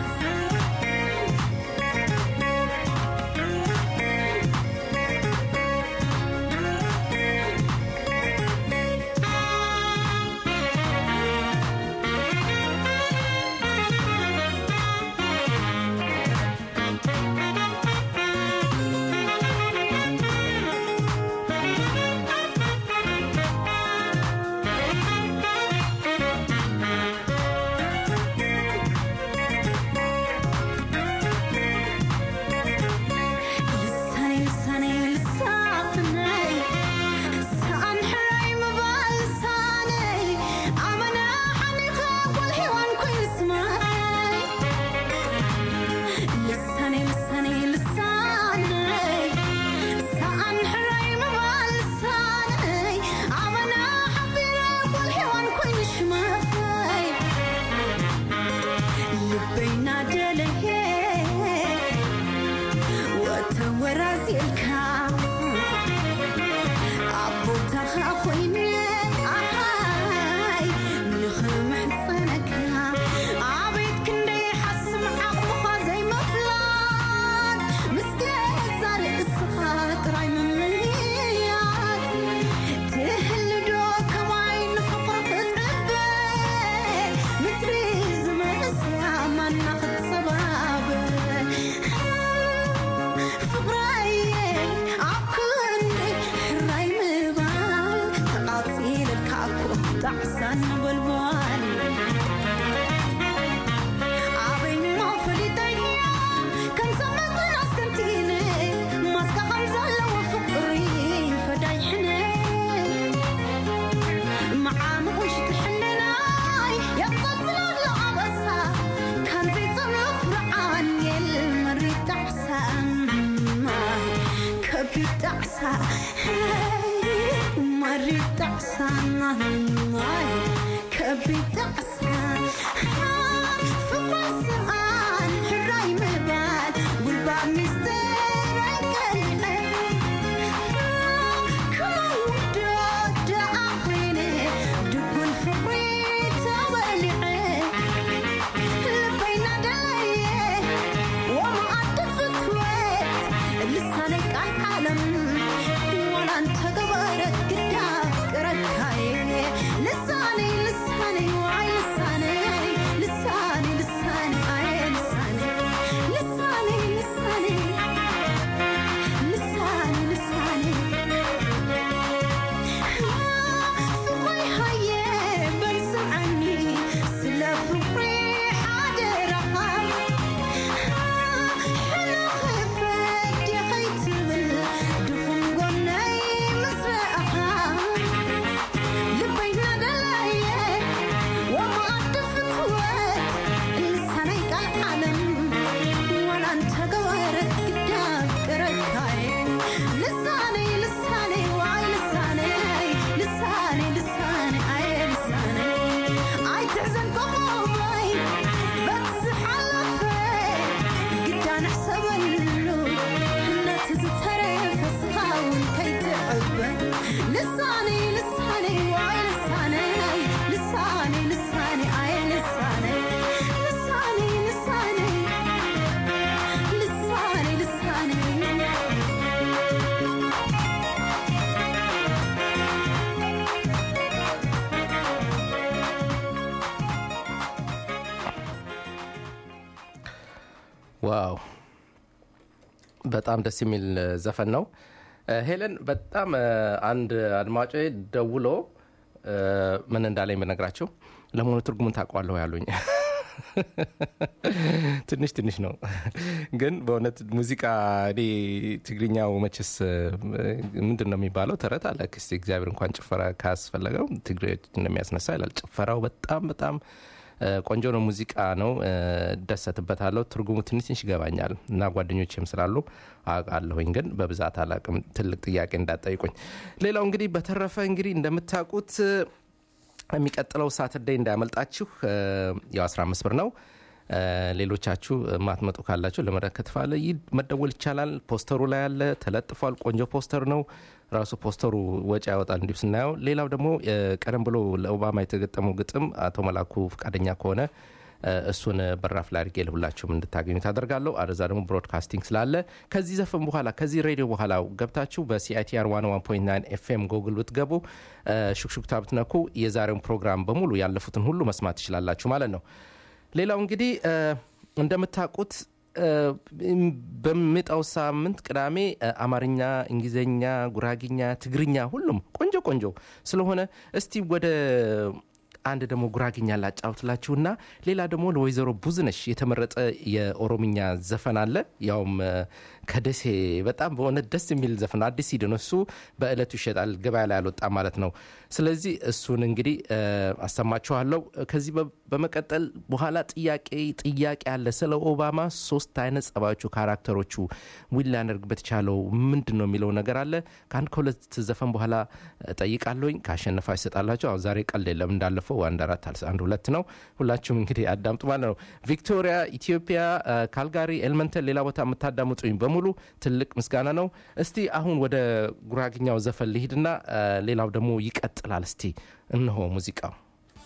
ልሳነይ ልሳነይ ልሳፍነይ ሰኣን ሕራይ ምባል ልሳነይ ኣመና ሓኒኸ ጓልሒዋን ኮይኑ ስማይ ልሳነይ ልሳነይ ልሳነይ ሰኣን ሕራይ ምባል ልሳነይ ኣመና ሓቢረ ጓልሒዋን ኮይኑ ሽማይ ልበይና ደለየ ወተወራዚልካ ኣቦታኻ ኮይነ ኣሓይ ንኽምሕፀነካ ኣቤት ክንደይ ሓስም ዓቕሙኻ ዘይመፍላጥ ምስገዛ ርእስኻ ጥራይ ምምያት ትህልዶ ከማይ ንፍቕሪ ክትዕበ ምድሪ ዝመስያ ማና ክትሰባብር ፍቕረየ ኣብ ክንደይ ሕራይ ምባል ተቓፂለልካ እኮ ጣዕሳ ነበልባል ኣበይሞ ፈሊጠይ ከም ሰመትን ኣስተንቲነ ማስካ ከም ዘለዎ ፍቕሪ ፈዳይሕነ መዓምቑሽ ትሕልናይ የቕፅላሎ ዓበሳ ከምዘይ ጽኑፍ ረዓንየል መሪጥ ጣዕሳ ከቢድ ጣዕሳ መሪጥ ጣዕሳ ከቢድ ጣዕሳ ፍቕሪ ስምዓን ሕራይ ምባል ጉልባብ ሚስጥር ኣይቀልዕን ከውዶ ደኣ ኮይነ ድጉን ፍቕሪ ተበሊዐ ልበይና ደለየ ወመዓዲ ፍትወት ልሳነይ ቃል ዓለም ዋላ እንተገበረት ግዳፍ ቅረካየ ልሳነይ ልሳነይ ዋይ ልሳነይ ልሳነይ ልሳነይ ኣየ ልሳነይ ልሳነይ ልሳነይ ልሳነይ ልሳነይ ፍቕሪ ሃየ በልስምዐኒ ስለ ፍቕሪ ሓደራኻ ሕልኽፈት ዲኸይትብል ድኹም ጎነይ ምስረአኻ ልበይና ደለየ ወመዓዲ ፍትወት ልሳነይ ቃል ዓለም ዋላ እንተገበረት ግዳብ ቅረካየ ልሳነይ ልሳነይ ዋይ ልሳነይ ልሳነይ ልሳነይ ኣየ ልሳነይ ኣይትሕዘን ቆሞይ በዝሕ ሓለፈ ግዳ ንሕሰበሉ ነቲ ዝተረፈ ስኻ እውን ከይትዕበ ልሳነይ ልሳነይ ዋይ ልሳነይ ልሳነይ ልሳነይ ኣየ ልሳነይ ልሳነይ ልሳነይ ልሳነይ ልሳነይ ዋው በጣም ደስ የሚል እ፣ ዘፈን ነው እ፣ ሄለን በጣም እ፣ አንድ አድማጮ ደውሎ እ፣ ምን እንዳለኝ ብነግራቸው ለመሆኑ ትርጉሙን ታውቀዋለሁ ያሉኝ ትንሽ ትንሽ ነው ግን በእውነት ሙዚቃ እኔ ትግርኛው መቼስ ምንድን ነው የሚባለው ተረት አለ ክስ እግዚአብሔር እንኳን ጭፈራ ካስፈለገው ትግሬዎች እንደሚያስነሳ ይላል ጭፈራው በጣም በጣም እ፣ ቆንጆ ነው፣ ሙዚቃ ነው፣ እ፣ እደሰትበታለሁ። ትርጉሙ ትንሽ ትንሽ ይገባኛል እና ጓደኞችም ስላሉ አውቃለሁኝ፣ ግን በብዛት አላቅም። ትልቅ ጥያቄ እንዳጠይቁኝ። ሌላው እንግዲህ በተረፈ እንግዲህ እንደምታውቁት እ፣ የሚቀጥለው ሳትርዴይ እንዳያመልጣችሁ እ፣ ያው 15 ብር ነው። እ፣ ሌሎቻችሁ ማትመጡ ካላችሁ ለመረከት ፋለ ይህ መደወል ይቻላል። ፖስተሩ ላይ ያለ ተለጥፏል። ቆንጆ ፖስተር ነው። ራሱ ፖስተሩ ወጪ ያወጣል እንዲሁ ስናየው። ሌላው ደግሞ እ፣ ቀደም ብሎ ለኦባማ የተገጠመው ግጥም አቶ መላኩ ፈቃደኛ ከሆነ እ፣ እሱን በራፍ ላይ አድርጌ ለሁላችሁም እንድታገኙ ታደርጋለሁ። አደዛ ደግሞ ብሮድካስቲንግ ስላለ ከዚህ ዘፈን በኋላ ከዚህ ሬዲዮ በኋላ ገብታችሁ በሲአይቲአር 101.9 ኤፍኤም ጎግል ብትገቡ እ፣ ሹክሹክታ ብትነኩ የዛሬውን ፕሮግራም በሙሉ ያለፉትን ሁሉ መስማት ትችላላችሁ ማለት ነው። ሌላው እንግዲህ እ፣ እንደምታውቁት እ፣ በሚመጣው ሳምንት ቅዳሜ እ፣ አማርኛ፣ እንግሊዝኛ፣ ጉራጊኛ፣ ትግርኛ ሁሉም ቆንጆ ቆንጆ ስለሆነ እስቲ ወደ አንድ ደግሞ ጉራግኛ ላጫውትላችሁና ሌላ ደግሞ ለወይዘሮ ብዙነሽ የተመረጠ የኦሮምኛ ዘፈን አለ። ያውም እ፣ ከደሴ በጣም በእውነት ደስ የሚል ዘፈን ነው። አዲስ ሲድ ነው እሱ። በእለቱ ይሸጣል፣ ገበያ ላይ አልወጣም ማለት ነው። ስለዚህ እሱን እንግዲህ እ፣ አሰማችኋለሁ። ከዚህ በ- በመቀጠል በኋላ ጥያቄ ጥያቄ አለ ስለ ኦባማ ሶስት አይነት ጸባዮቹ ካራክተሮቹ ዊል ሊያደርግበት የቻለው ምንድን ነው የሚለው ነገር አለ። ከአንድ ከሁለት ዘፈን በኋላ ጠይቃለሁኝ። ካሸነፋ ይሰጣላቸው። አሁን ዛሬ ቀልድ የለም እንዳለፈው አንድ አራት አልስ አንድ ሁለት ነው። ሁላችሁም እንግዲህ አዳምጡ ማለት ነው። ቪክቶሪያ፣ ኢትዮጵያ፣ እ፣ ካልጋሪ፣ ኤልመንተን፣ ሌላ ቦታ የምታዳምጡኝ በሙሉ ትልቅ ምስጋና ነው። እስቲ አሁን ወደ ጉራግኛው ዘፈን ልሂድና እ፣ ሌላው ደግሞ ይቀጥላል። እስቲ እነሆ ሙዚቃው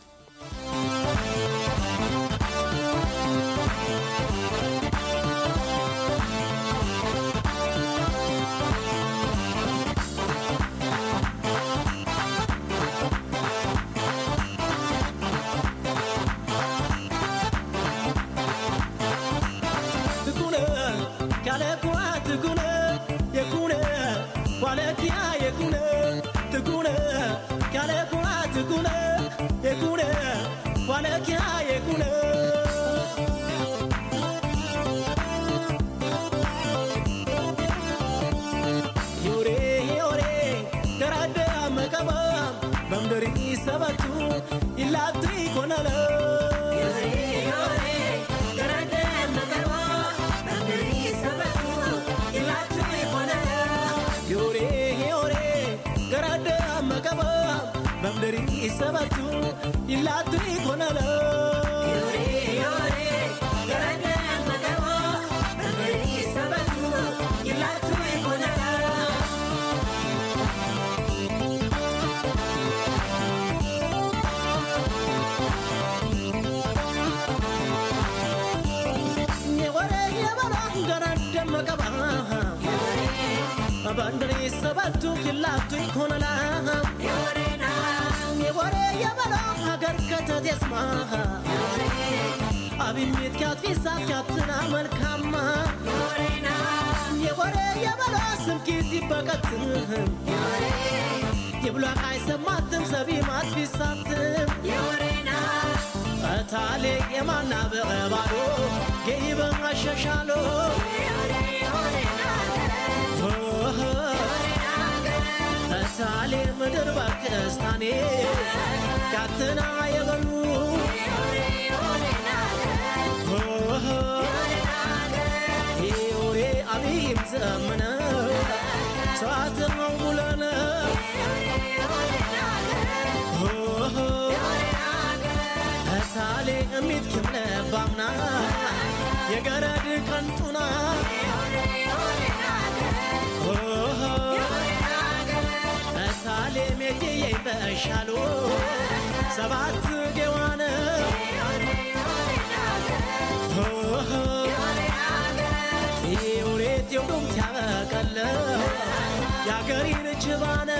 ትኩነ ካለ ኩዋ ትኩነ የኩነ ዋለኪያ የኩነ ትኩነ ካለ ኩዋ ትኩነ የኩነ ዋለኪያ የኩነ ዮሬ ዮሬ ገራደ መቀባ በምድሪ ሰበቱ ይላቱ ይኮነለ ዮሬ ዮሬ ገራደ መቀባ በምድሪ ሰበቱ ይላቱ ይኮነለ የወሬ የበላ ገራደ መቀባ በምድሪ ሰበቱ ይላቱ ይኮነላ የወሬ የበላ ሀገር ከተት የስማ አብሚት ካትፊሳት ካትና መልካማ የወሬ የበላ ስምኪት ይበቀትም የብሏቅ አይሰማትም ሰቢ ማትፊሳትም እታሌ የማና በቀባሎ ገይበን አሸሻሎ እታሌ ምድር ባክስታኔ ካትና የበሉ ዮሬ አብይም ዘመነ ሰዓትነው ሙለነ እታሌ እሚት ክምለባምና የገረድ ቀንጡና እታሌ ሜትዬ በሻሎ ሰባት ጌዋነ ዮሬት የውዱምት ያበቀለ የአገሪን ችባነ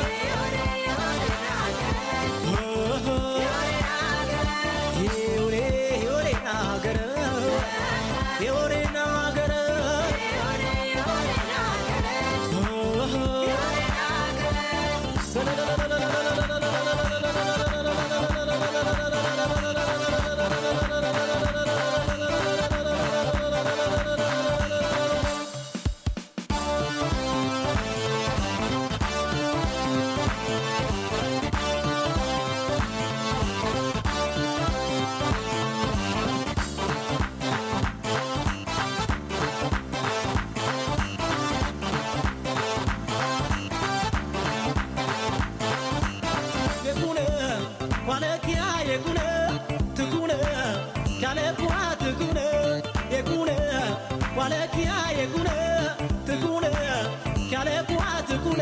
ዮሬ ዮሬ ናገረ ዮሬ ናገረ የጉነ ትጉነ ካለኩዋ ትጉነ የጉነ ዋለኪያ የጉነ ትጉነ ካለኩዋ ትጉነ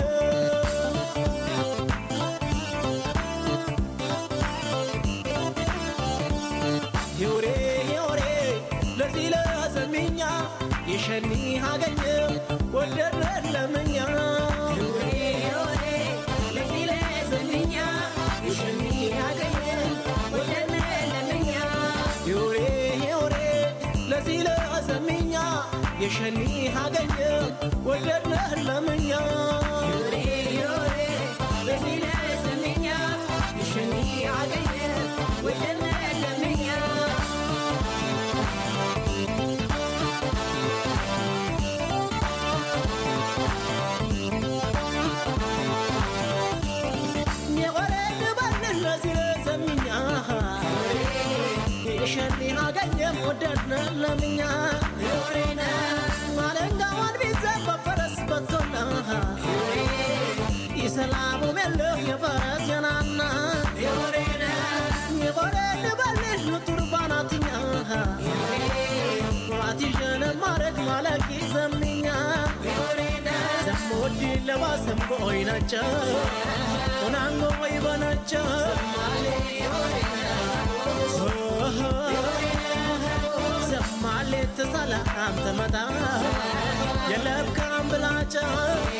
ዮሬ ዮሬ ለዚህ ለሰሚኛ የሸኒ አገኘ ወደድነ ለምኛ ዮሬ ዮሬ ለዚህ ለሰሚኛ የሸኒ አገኘ ወደድነ ለምኛ ዮሬ ዮሬ ለዚህ ለሰሚኛ የሸኒ አገኘ ወደድነ ለምኛ ዮሬ ዮሬ ለዚህ ለሰሚኛ የሸኒ አገኘ ወደድነ ለምኛ የወረድ ባልን ለዚህ ለዘምኛ የሸኒ አገኘም ወደድነ ለምኛ ማለንጋዋን ቢዘን በፈረስ በቶና ይሰላሙ የለህ የፈረስ የናና የወረድ ባልን ቱርባናትኛ ዋቲሸነ ማረግ ማለቂ ዘምኛ ዘሞዲ ለባሰም ቦይናቸው ሆናንጎ ወይ በናቸው ዘማሌ ተሰላም ተመታ የለብካም ብላቸው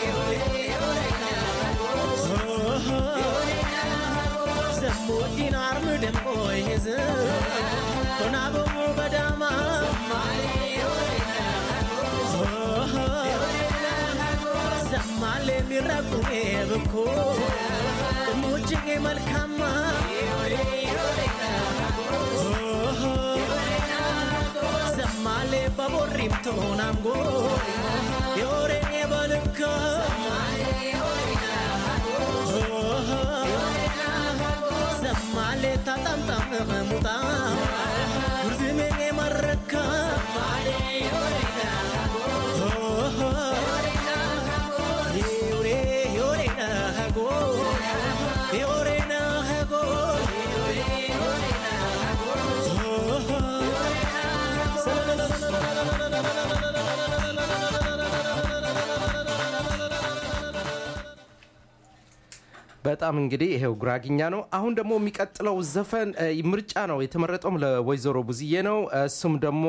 ዘሙዲን አርም ደምቆ ይዝ ሆናበሙ በዳማ ዘማሌ የሚረቁ ብኮ ቅሙጅጌ መልካማ ዘማሌ በቦሪም ቶናምጎ የወሬ በልካ ዘማሌ ታጣምጣም ሙጣ ጉርዝሜ መረካ ዮሬ ዮሬ ነሃጎ ዮሬ ነሃጎ በጣም እንግዲህ ይሄው ጉራግኛ ነው። አሁን ደግሞ የሚቀጥለው ዘፈን እ፣ ምርጫ ነው የተመረጠውም ለወይዘሮ ቡዝዬ ነው። እሱም ደግሞ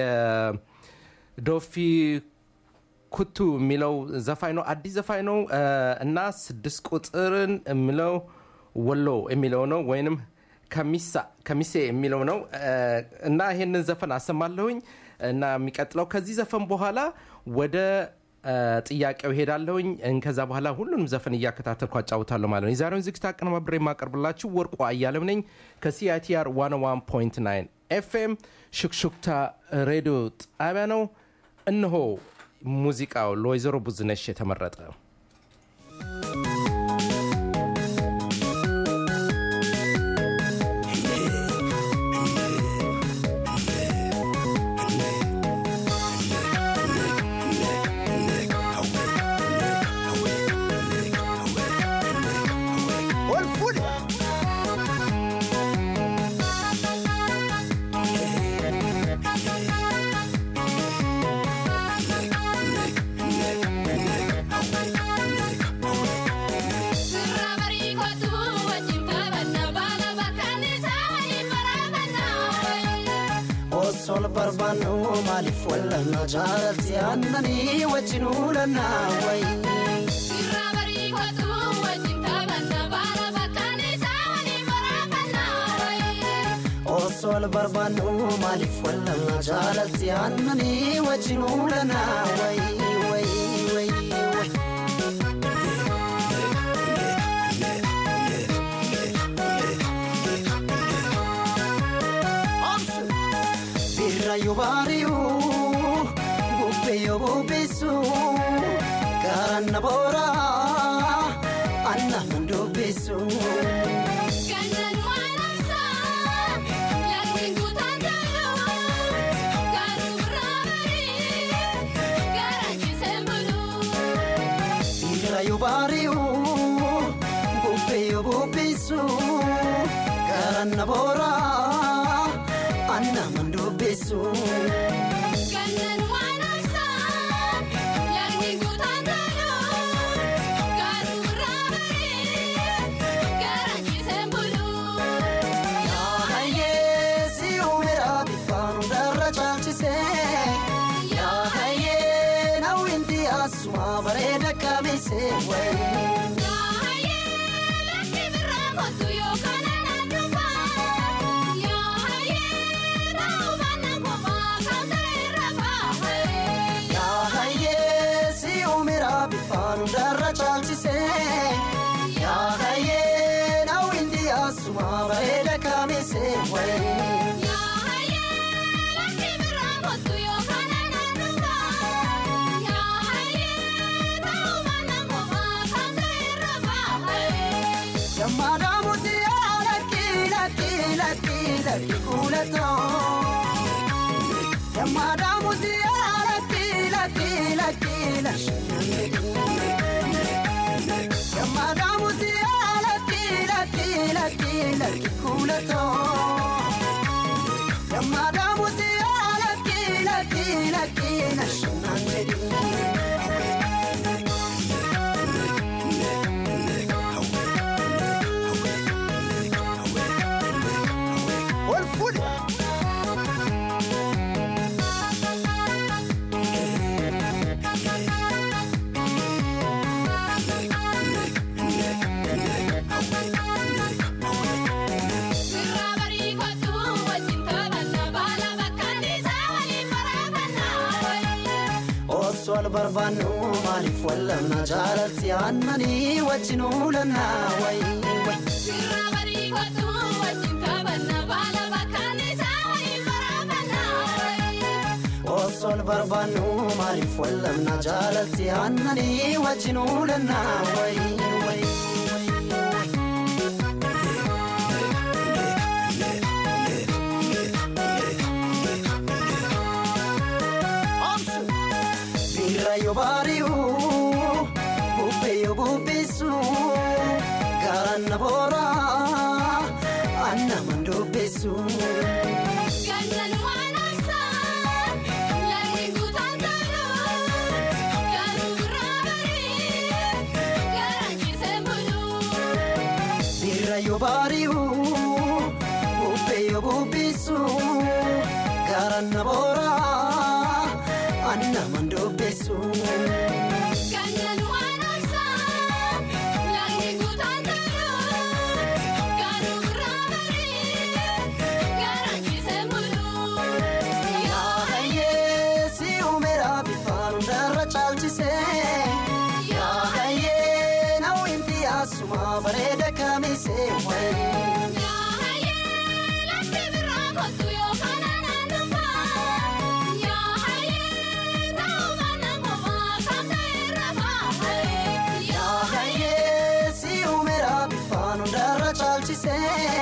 የዶፊ ኩቱ የሚለው ዘፋኝ ነው። አዲስ ዘፋኝ ነው እ፣ እና ስድስት ቁጥርን የሚለው ወሎ የሚለው ነው ወይንም ከሚሳ ከሚሴ የሚለው ነው እ፣ እና ይሄንን ዘፈን አሰማለሁኝ እና የሚቀጥለው ከዚህ ዘፈን በኋላ ወደ እ፣ ጥያቄው ሄዳለሁኝ ከዛ በኋላ ሁሉንም ዘፈን እያከታተልኩ አጫውታለሁ ማለት ነው። የዛሬውን ዝግጅት አቀነባብሬ የማቀርብላችሁ ወርቁ አያለም ነኝ ከሲአይቲአር 101.9 ኤፍኤም ሹክሹክታ ሬዲዮ ጣቢያ ነው። እነሆ ሙዚቃው ለወይዘሮ ብዙነሽ የተመረጠ osol barbaannu maaliif wallanna jaalatti aannanii wajjin uulanna way osol barbaannu maaliif wallanna jaalatti aannanii wajjin uulanna way way way way birrayo baariyu bubbeyo bubbisu garanna boora anna man dubbisu birrayo baariyu bubbeyo bubbisu garanna boora anna mandubbisu Gannan waan obsaan lagni guutaan toluu garuu irraa baree garaachiseen buluu. Yaahayee si uumira bifaan hundarra caalchise Yaahayee nawwinti asuma bareeda kamise wayi. Yaahayee lakki birraa kottu yookaan anaan dhufaa. Yaahayee ta'uu baannaan qofaa kan ta'e irra baahee. Yaahayee si uumira bifaan hundarra caalchise Yaahayee nawwinti asuma bareeda kamise wayi. Yaahayee lakki birraa kottu yookaan anaan dhufaa. Yaahayee ta'uu baannaan qofaa kan ta'e irra baahee. Yammaadhaa muti lakki lakki lakki lakki kuulatoo. Yammaadhaa muti lakki lakki lakki lakki. Yammaadhaa muti lakki lakki lakki lakki kuulatoo. Yammaadhaa muti lakki lakki lakki lakki. Ol fuudhe. Birraa barii kottu wajjin taphanna baala bakkaan isaa waliin baraafannaa. Osoo wal barbaannu maaliif wallamna jaalatti aannanii wajjin uulannaa wayi wayi. Birraa barii kottu wajjin taphanna baala bakkaan isaa waliin baraafannaa. Osoo wal barbaannu maaliif wallamna jaalatti aannanii wajjin uulannaa wayi wayi. Bira yoo baari'u bubbee yoo bubbisu garanna boora anna mandubbisu. Gannan waan obsaan lagni guutaan toluu garuu birraa barii garaachiseen buluu. Bira yoo baari'u bubbee yoo bubbisu garanna boora anna mandubbisu. Gannan waan obsaan lagni guutaan toluu garuu birraa barii garaachiseen buluu. Yaahayee si uumira bifaan hundarra caalchise Yaahayee nawwinti asuma bareeda kamise wayi. Yaahayee lakki birraa kottu yookaan anaan dhufaa. Yaahayee ta'uu baannaan qofaa kan ta'e irra baahee. Yaahayee si uumira bifaan hundarra caalchise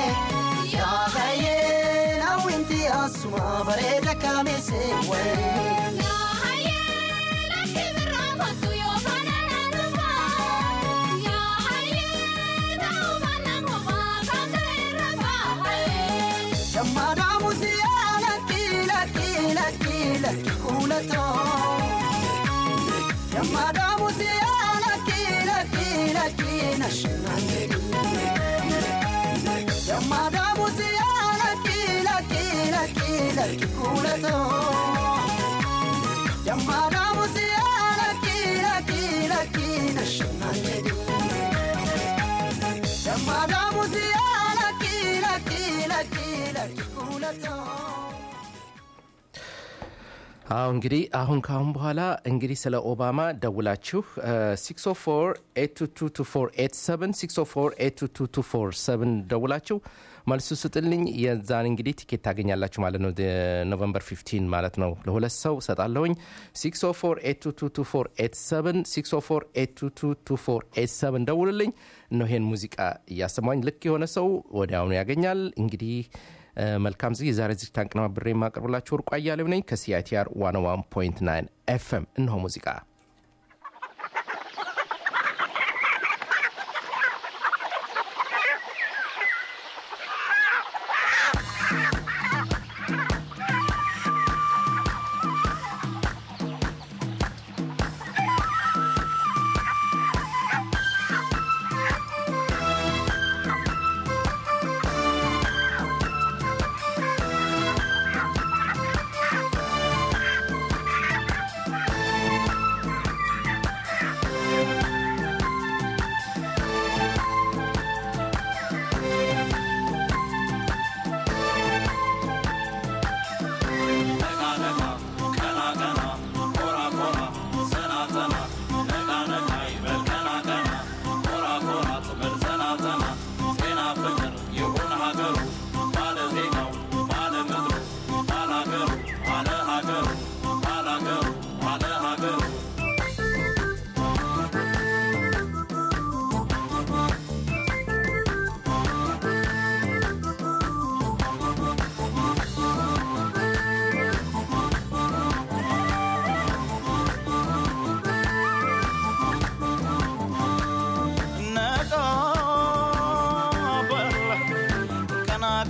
Yaahayee nawwinti asuma bareeda kamise wayi. Yaahayee lakki birraa kottu yookaan anaan dhufaa. Yaahayee ta'uu baannaan qofaa kan ta'e irra baahee. Yammaadhaa muti lakki lakki lakki lakki kuulatoo. Yammaadhaa muti lakki lakki lakki nashannaani. Yammaadhaa muti lakki lakki lakki lakki kuulatoo. Yammaadhaa muti lakki lakki lakki nashannaani. Yammaadhaa muti lakki lakki lakki lakki kuulatoo. አሁ እንግዲህ አሁን ካሁን በኋላ እንግዲህ ስለ ኦባማ ደውላችሁ 604 ደውላችሁ መልሱ ስጥልኝ። የዛን እንግዲህ ቲኬት ታገኛላችሁ ማለት ነው። ኖቨምበር 15 ማለት ነው። ለሁለት ሰው ሰጣለሁኝ። 604 ደውልልኝ። ነው ይሄን ሙዚቃ እያሰማኝ ልክ የሆነ ሰው ወዲያውኑ ያገኛል። እንግዲህ መልካም ዝ የዛሬ ዝግጅት አቀናብሬ የማቀርብላችሁ ወርቁ አያሌው ነኝ ከሲአይቲአር 101.9 ኤፍኤም። እነሆ ሙዚቃ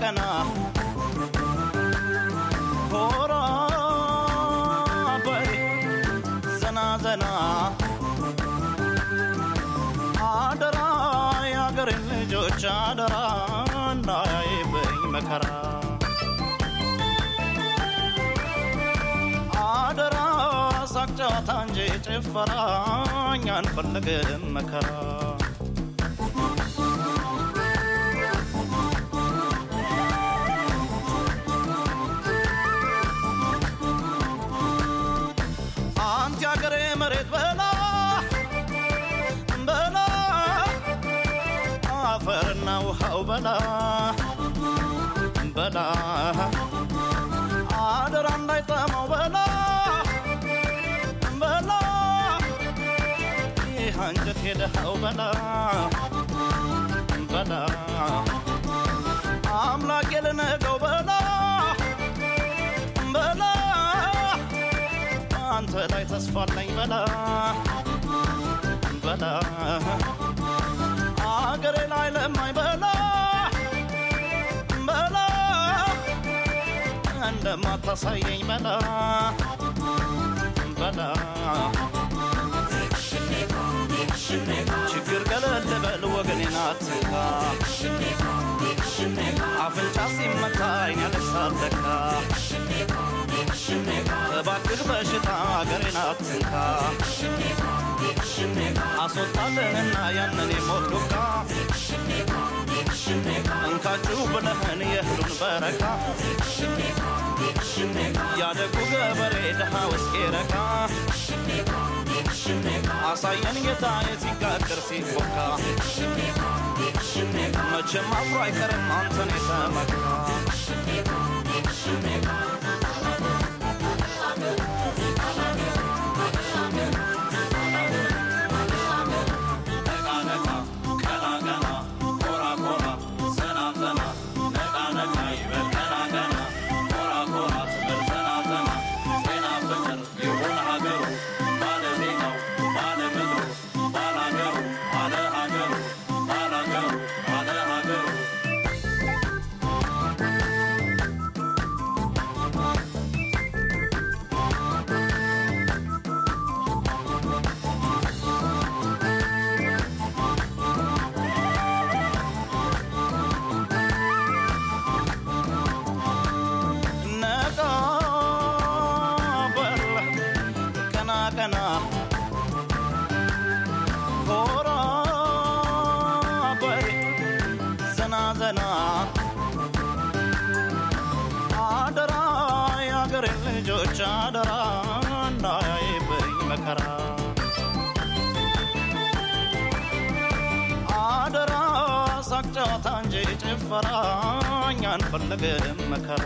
ገና ሆራ በይ ዘና ዘና አደራ የአገሬን ልጆች አደራ እንዳያይብኝ መከራ አደራ ሳቅ ጨዋታ እንጂ ጭፈራ እኛ አንፈልግም መከራ አንተ ያገሬ መሬት በላ በላ አፈርና ውሃው በላ በላ አደራ እንዳይጠማው በላ በላ ይህ አንጀት የደሃው በላ በላ አምላክ የልነገው በላ በላ አንተ ላይ ተስፋ አለኝ በላ በላ አገሬ ላይ ለማኝ በላ በላ እንደማታሳየኝ በላ በላ ችግር ገለል በል ወገኔን አትንካ አፍንጫ ሲመታ አይን ያለቅሳል ለካ እባክህ በሽታ አገሬን አትንካ አስወጣልንና ያንን የሞት ዱካ እንካችሁ ብለህን የእህሉን በረካ ያደጉ ገበሬ ድሃ ውስጤ ረካ አሳየን ጌታ የሲጋገር ሲቦካ መቼም አፍሮ አይቀርም አንተን የተመካ ነቃ በል ቀና ቀና ኮራ በል ዘና ዘና አደራ የአገሬ ልጆች አደራ እንዳያይብኝ መከራ አደራ ሳቅ ጨዋታ እንጂ ጭፈራ እኛ አንፈልግም መከራ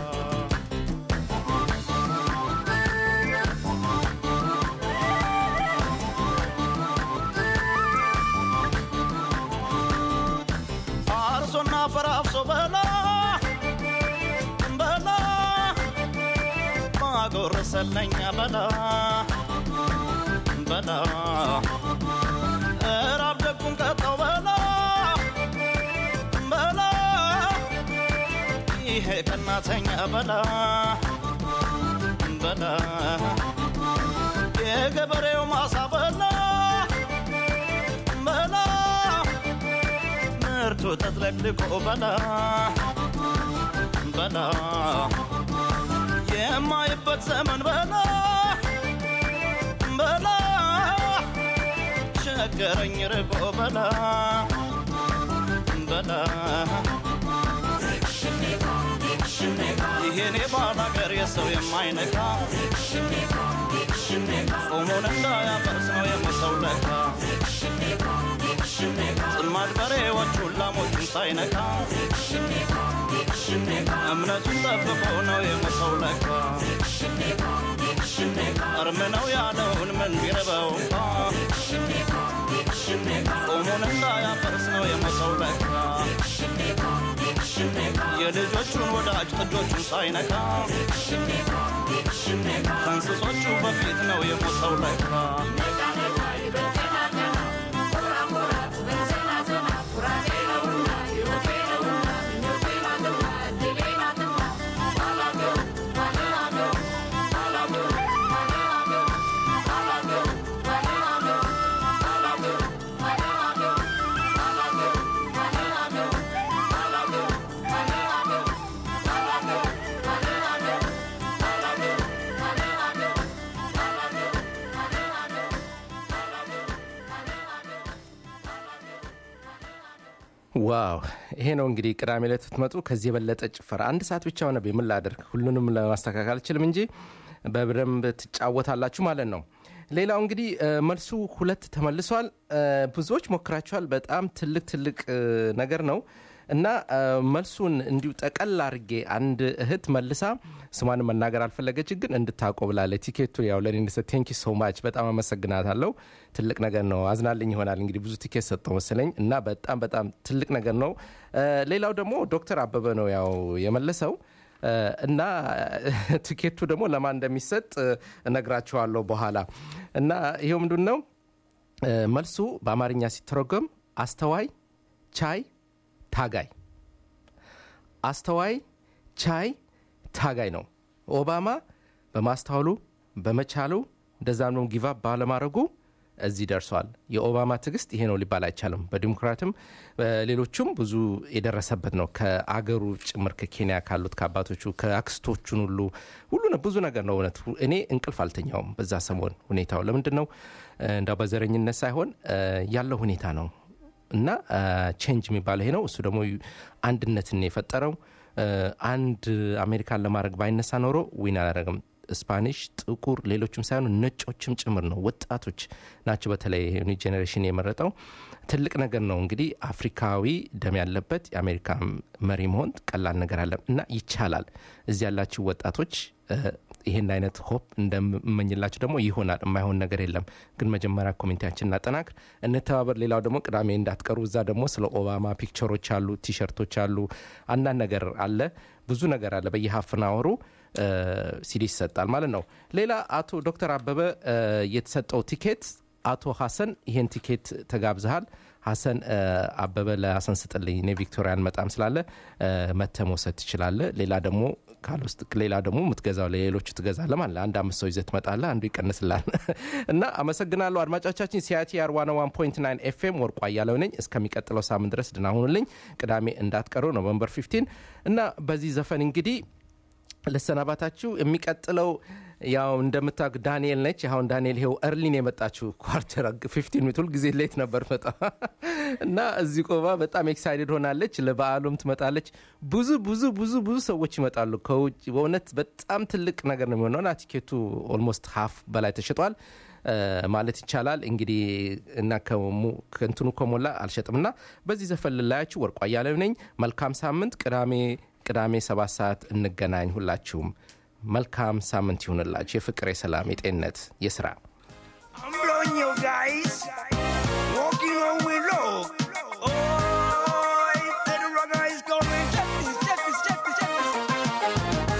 አርሶና ፈራፍሶ በላ በላ ማጎረሰለኛ በላ በላ እራብ ደጉን ቀጣው በላ በላ ይሄ ቀናተኛ በላ በላ የገበሬው ማሳ በላ በላ ምርቱ ተጥለቅልቆ በላ በላ የማይበት ዘመን በላ በላ ቸገረኝ ርቆ በላ በላ ይሄኔ ባላገር የሰው የማይነካ ጾሙን እንዳያፈርስ ነው የመሰው ለካ ጽማድ በሬዎቹን ላሞቹን ሳይነካ እምነቱን ጠብቆ ነው የመሰው ለካ እርም ነው ያለውን ምን ቢረበው እንኳ ጾሙን እንዳያፈርስ ነው የመሰው ለካ የልጆቹን ወዳጅ ጥጆቹን ሳይነካ ከእንስሶቹ በፊት ነው የሞተው ለካ Thank you. ዋው ይሄ ነው እንግዲህ ቅዳሜ ዕለት ብትመጡ ከዚህ የበለጠ ጭፈራ አንድ ሰዓት ብቻ ሆነ ምን ላደርግ ሁሉንም ለማስተካከል አልችልም እንጂ በደንብ ትጫወታላችሁ ማለት ነው ሌላው እንግዲህ እ፣ መልሱ ሁለት ተመልሷል እ፣ ብዙዎች ሞክራችኋል በጣም ትልቅ ትልቅ እ፣ ነገር ነው እና እ፣ መልሱን እንዲሁ ጠቀል አድርጌ አንድ እህት መልሳ ስሟን መናገር አልፈለገች ግን እንድታውቀው ብላለች ቲኬቱ ያው ለኔ ቴንኪ ሶ ማች በጣም አመሰግናታለሁ ትልቅ ነገር ነው አዝናልኝ ይሆናል እንግዲህ ብዙ ቲኬት ሰጠው መሰለኝ እና በጣም በጣም ትልቅ ነገር ነው እ፣ ሌላው ደግሞ ዶክተር አበበ ነው ያው የመለሰው እ፣ እና ቲኬቱ ደግሞ ለማን እንደሚሰጥ እ፣ እነግራችኋለሁ በኋላ እና ይሄው ምንድን ነው እ፣ መልሱ በአማርኛ ሲተረጎም አስተዋይ ቻይ ታጋይ አስተዋይ ቻይ ታጋይ ነው ኦባማ በማስተዋሉ በመቻሉ እንደዛም ደግሞ ጊቫ ባለማድረጉ እዚህ ደርሷል የኦባማ ትዕግስት ይሄ ነው ሊባል አይቻልም በዲሞክራትም ሌሎቹም ብዙ የደረሰበት ነው ከአገሩ ጭምር ከኬንያ ካሉት ከአባቶቹ ከአክስቶቹን ሁሉ ሁሉ ነው ብዙ ነገር ነው እውነት እኔ እንቅልፍ አልተኛውም በዛ ሰሞን ሁኔታው ለምንድን ነው እንዳው በዘረኝነት ሳይሆን እ፣ ያለው ሁኔታ ነው እና ቼንጅ የሚባለው ይሄ ነው እሱ ደግሞ አንድነትን ነው የፈጠረው እ፣ አንድ አሜሪካን ለማድረግ ባይነሳ ኖሮ ዊን አላደረግም ስፓኒሽ ጥቁር ሌሎችም ሳይሆኑ ነጮችም ጭምር ነው ወጣቶች ናቸው በተለይ ኒው ጄኔሬሽን የመረጠው ትልቅ ነገር ነው እንግዲህ አፍሪካዊ ደም ያለበት የአሜሪካ መሪ መሆን ቀላል ነገር አለም እና ይቻላል እዚህ ያላችሁ ወጣቶች እ፣ ይህን አይነት ሆፕ እንደምመኝላችሁ ደግሞ ይሆናል የማይሆን ነገር የለም ግን መጀመሪያ ኮሚኒቲያችን እናጠናክር እንተባበር ሌላው ደግሞ ቅዳሜ እንዳትቀሩ እዛ ደግሞ ስለ ኦባማ ፒክቸሮች አሉ ቲሸርቶች አሉ አንዳንድ ነገር አለ ብዙ ነገር አለ በየሀፍናወሩ ሲዲ ይሰጣል ማለት ነው ሌላ አቶ ዶክተር አበበ እ፣ የተሰጠው ቲኬት አቶ ሀሰን ይሄን ቲኬት ተጋብዘሃል ሀሰን እ፣ አበበ ለሀሰን ስጥልኝ እኔ ቪክቶሪያን መጣም ስላለ እ፣ መተህ መውሰድ ትችላለ ሌላ ደግሞ ካልውስጥ ሌላ ደግሞ የምትገዛው ለሌሎቹ ትገዛለ ማለት አንድ አምስት ሰው ይዘህ ትመጣለህ አንዱ ይቀንስላል እና አመሰግናለሁ አድማጮቻችን ሲአይቲአር ዋን ዋን ፖይንት ናይን ኤፍኤም ወርቋ እያለው ነኝ እስከሚቀጥለው ሳምንት ድረስ ድና ሁኑልኝ ቅዳሜ እንዳትቀሩ ኖቨምበር 15 እና በዚህ ዘፈን እንግዲህ ልሰናባታችሁ የሚቀጥለው ያው እንደምታውቅ ዳንኤል ነች አሁን ዳንኤል ይሄው እርሊን የመጣችው ኳርተር ፊፍቲን ሚኒት ሁልጊዜ ሌት ነበር መጣ እና እዚህ ቆባ በጣም ኤክሳይትድ ሆናለች ለበዓሉም ትመጣለች ብዙ ብዙ ብዙ ብዙ ሰዎች ይመጣሉ ከውጭ በእውነት በጣም ትልቅ ነገር ነው የሚሆነው እና ቲኬቱ ኦልሞስት ሀፍ በላይ ተሽጧል እ፣ ማለት ይቻላል እንግዲህ እና ከሙ- ከእንትኑ ከሞላ አልሸጥም እና በዚህ ዘፈን ልላያችሁ ወርቋ እያለው ነኝ መልካም ሳምንት ቅዳሜ ቅዳሜ ሰባት ሰዓት እንገናኝ ሁላችሁም መልካም ሳምንት ይሁንላችሁ የፍቅር የሰላም የጤንነት የስራ I'm blowing you guys. Walking on willow. Oh, the rugger is going. Check this, check this, check this, check this.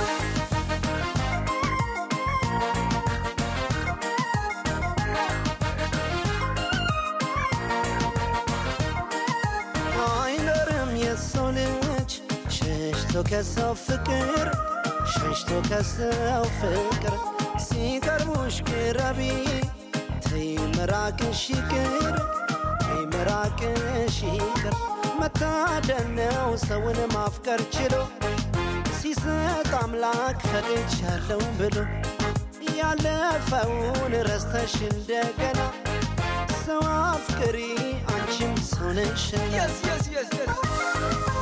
አይኖርም የሰው ልጅ ሸሽቶ ከሰው ፍቅር ሸሽቶ ከሰው ፍቅር ሲቀርቡሽ ቅረቢ ተይ መራቅሽ ይቅር ተይ መራቅሽ ይቅር መታደል ነው ሰውን ማፍቀር ችሎ ሲሰጥ አምላክ ፈቅጃለሁ ብሎ ያለፈውን ረስተሽ እንደገና ሰው አፍቅሪ አንቺም ሰው ነሽና Yes, yes, yes, yes.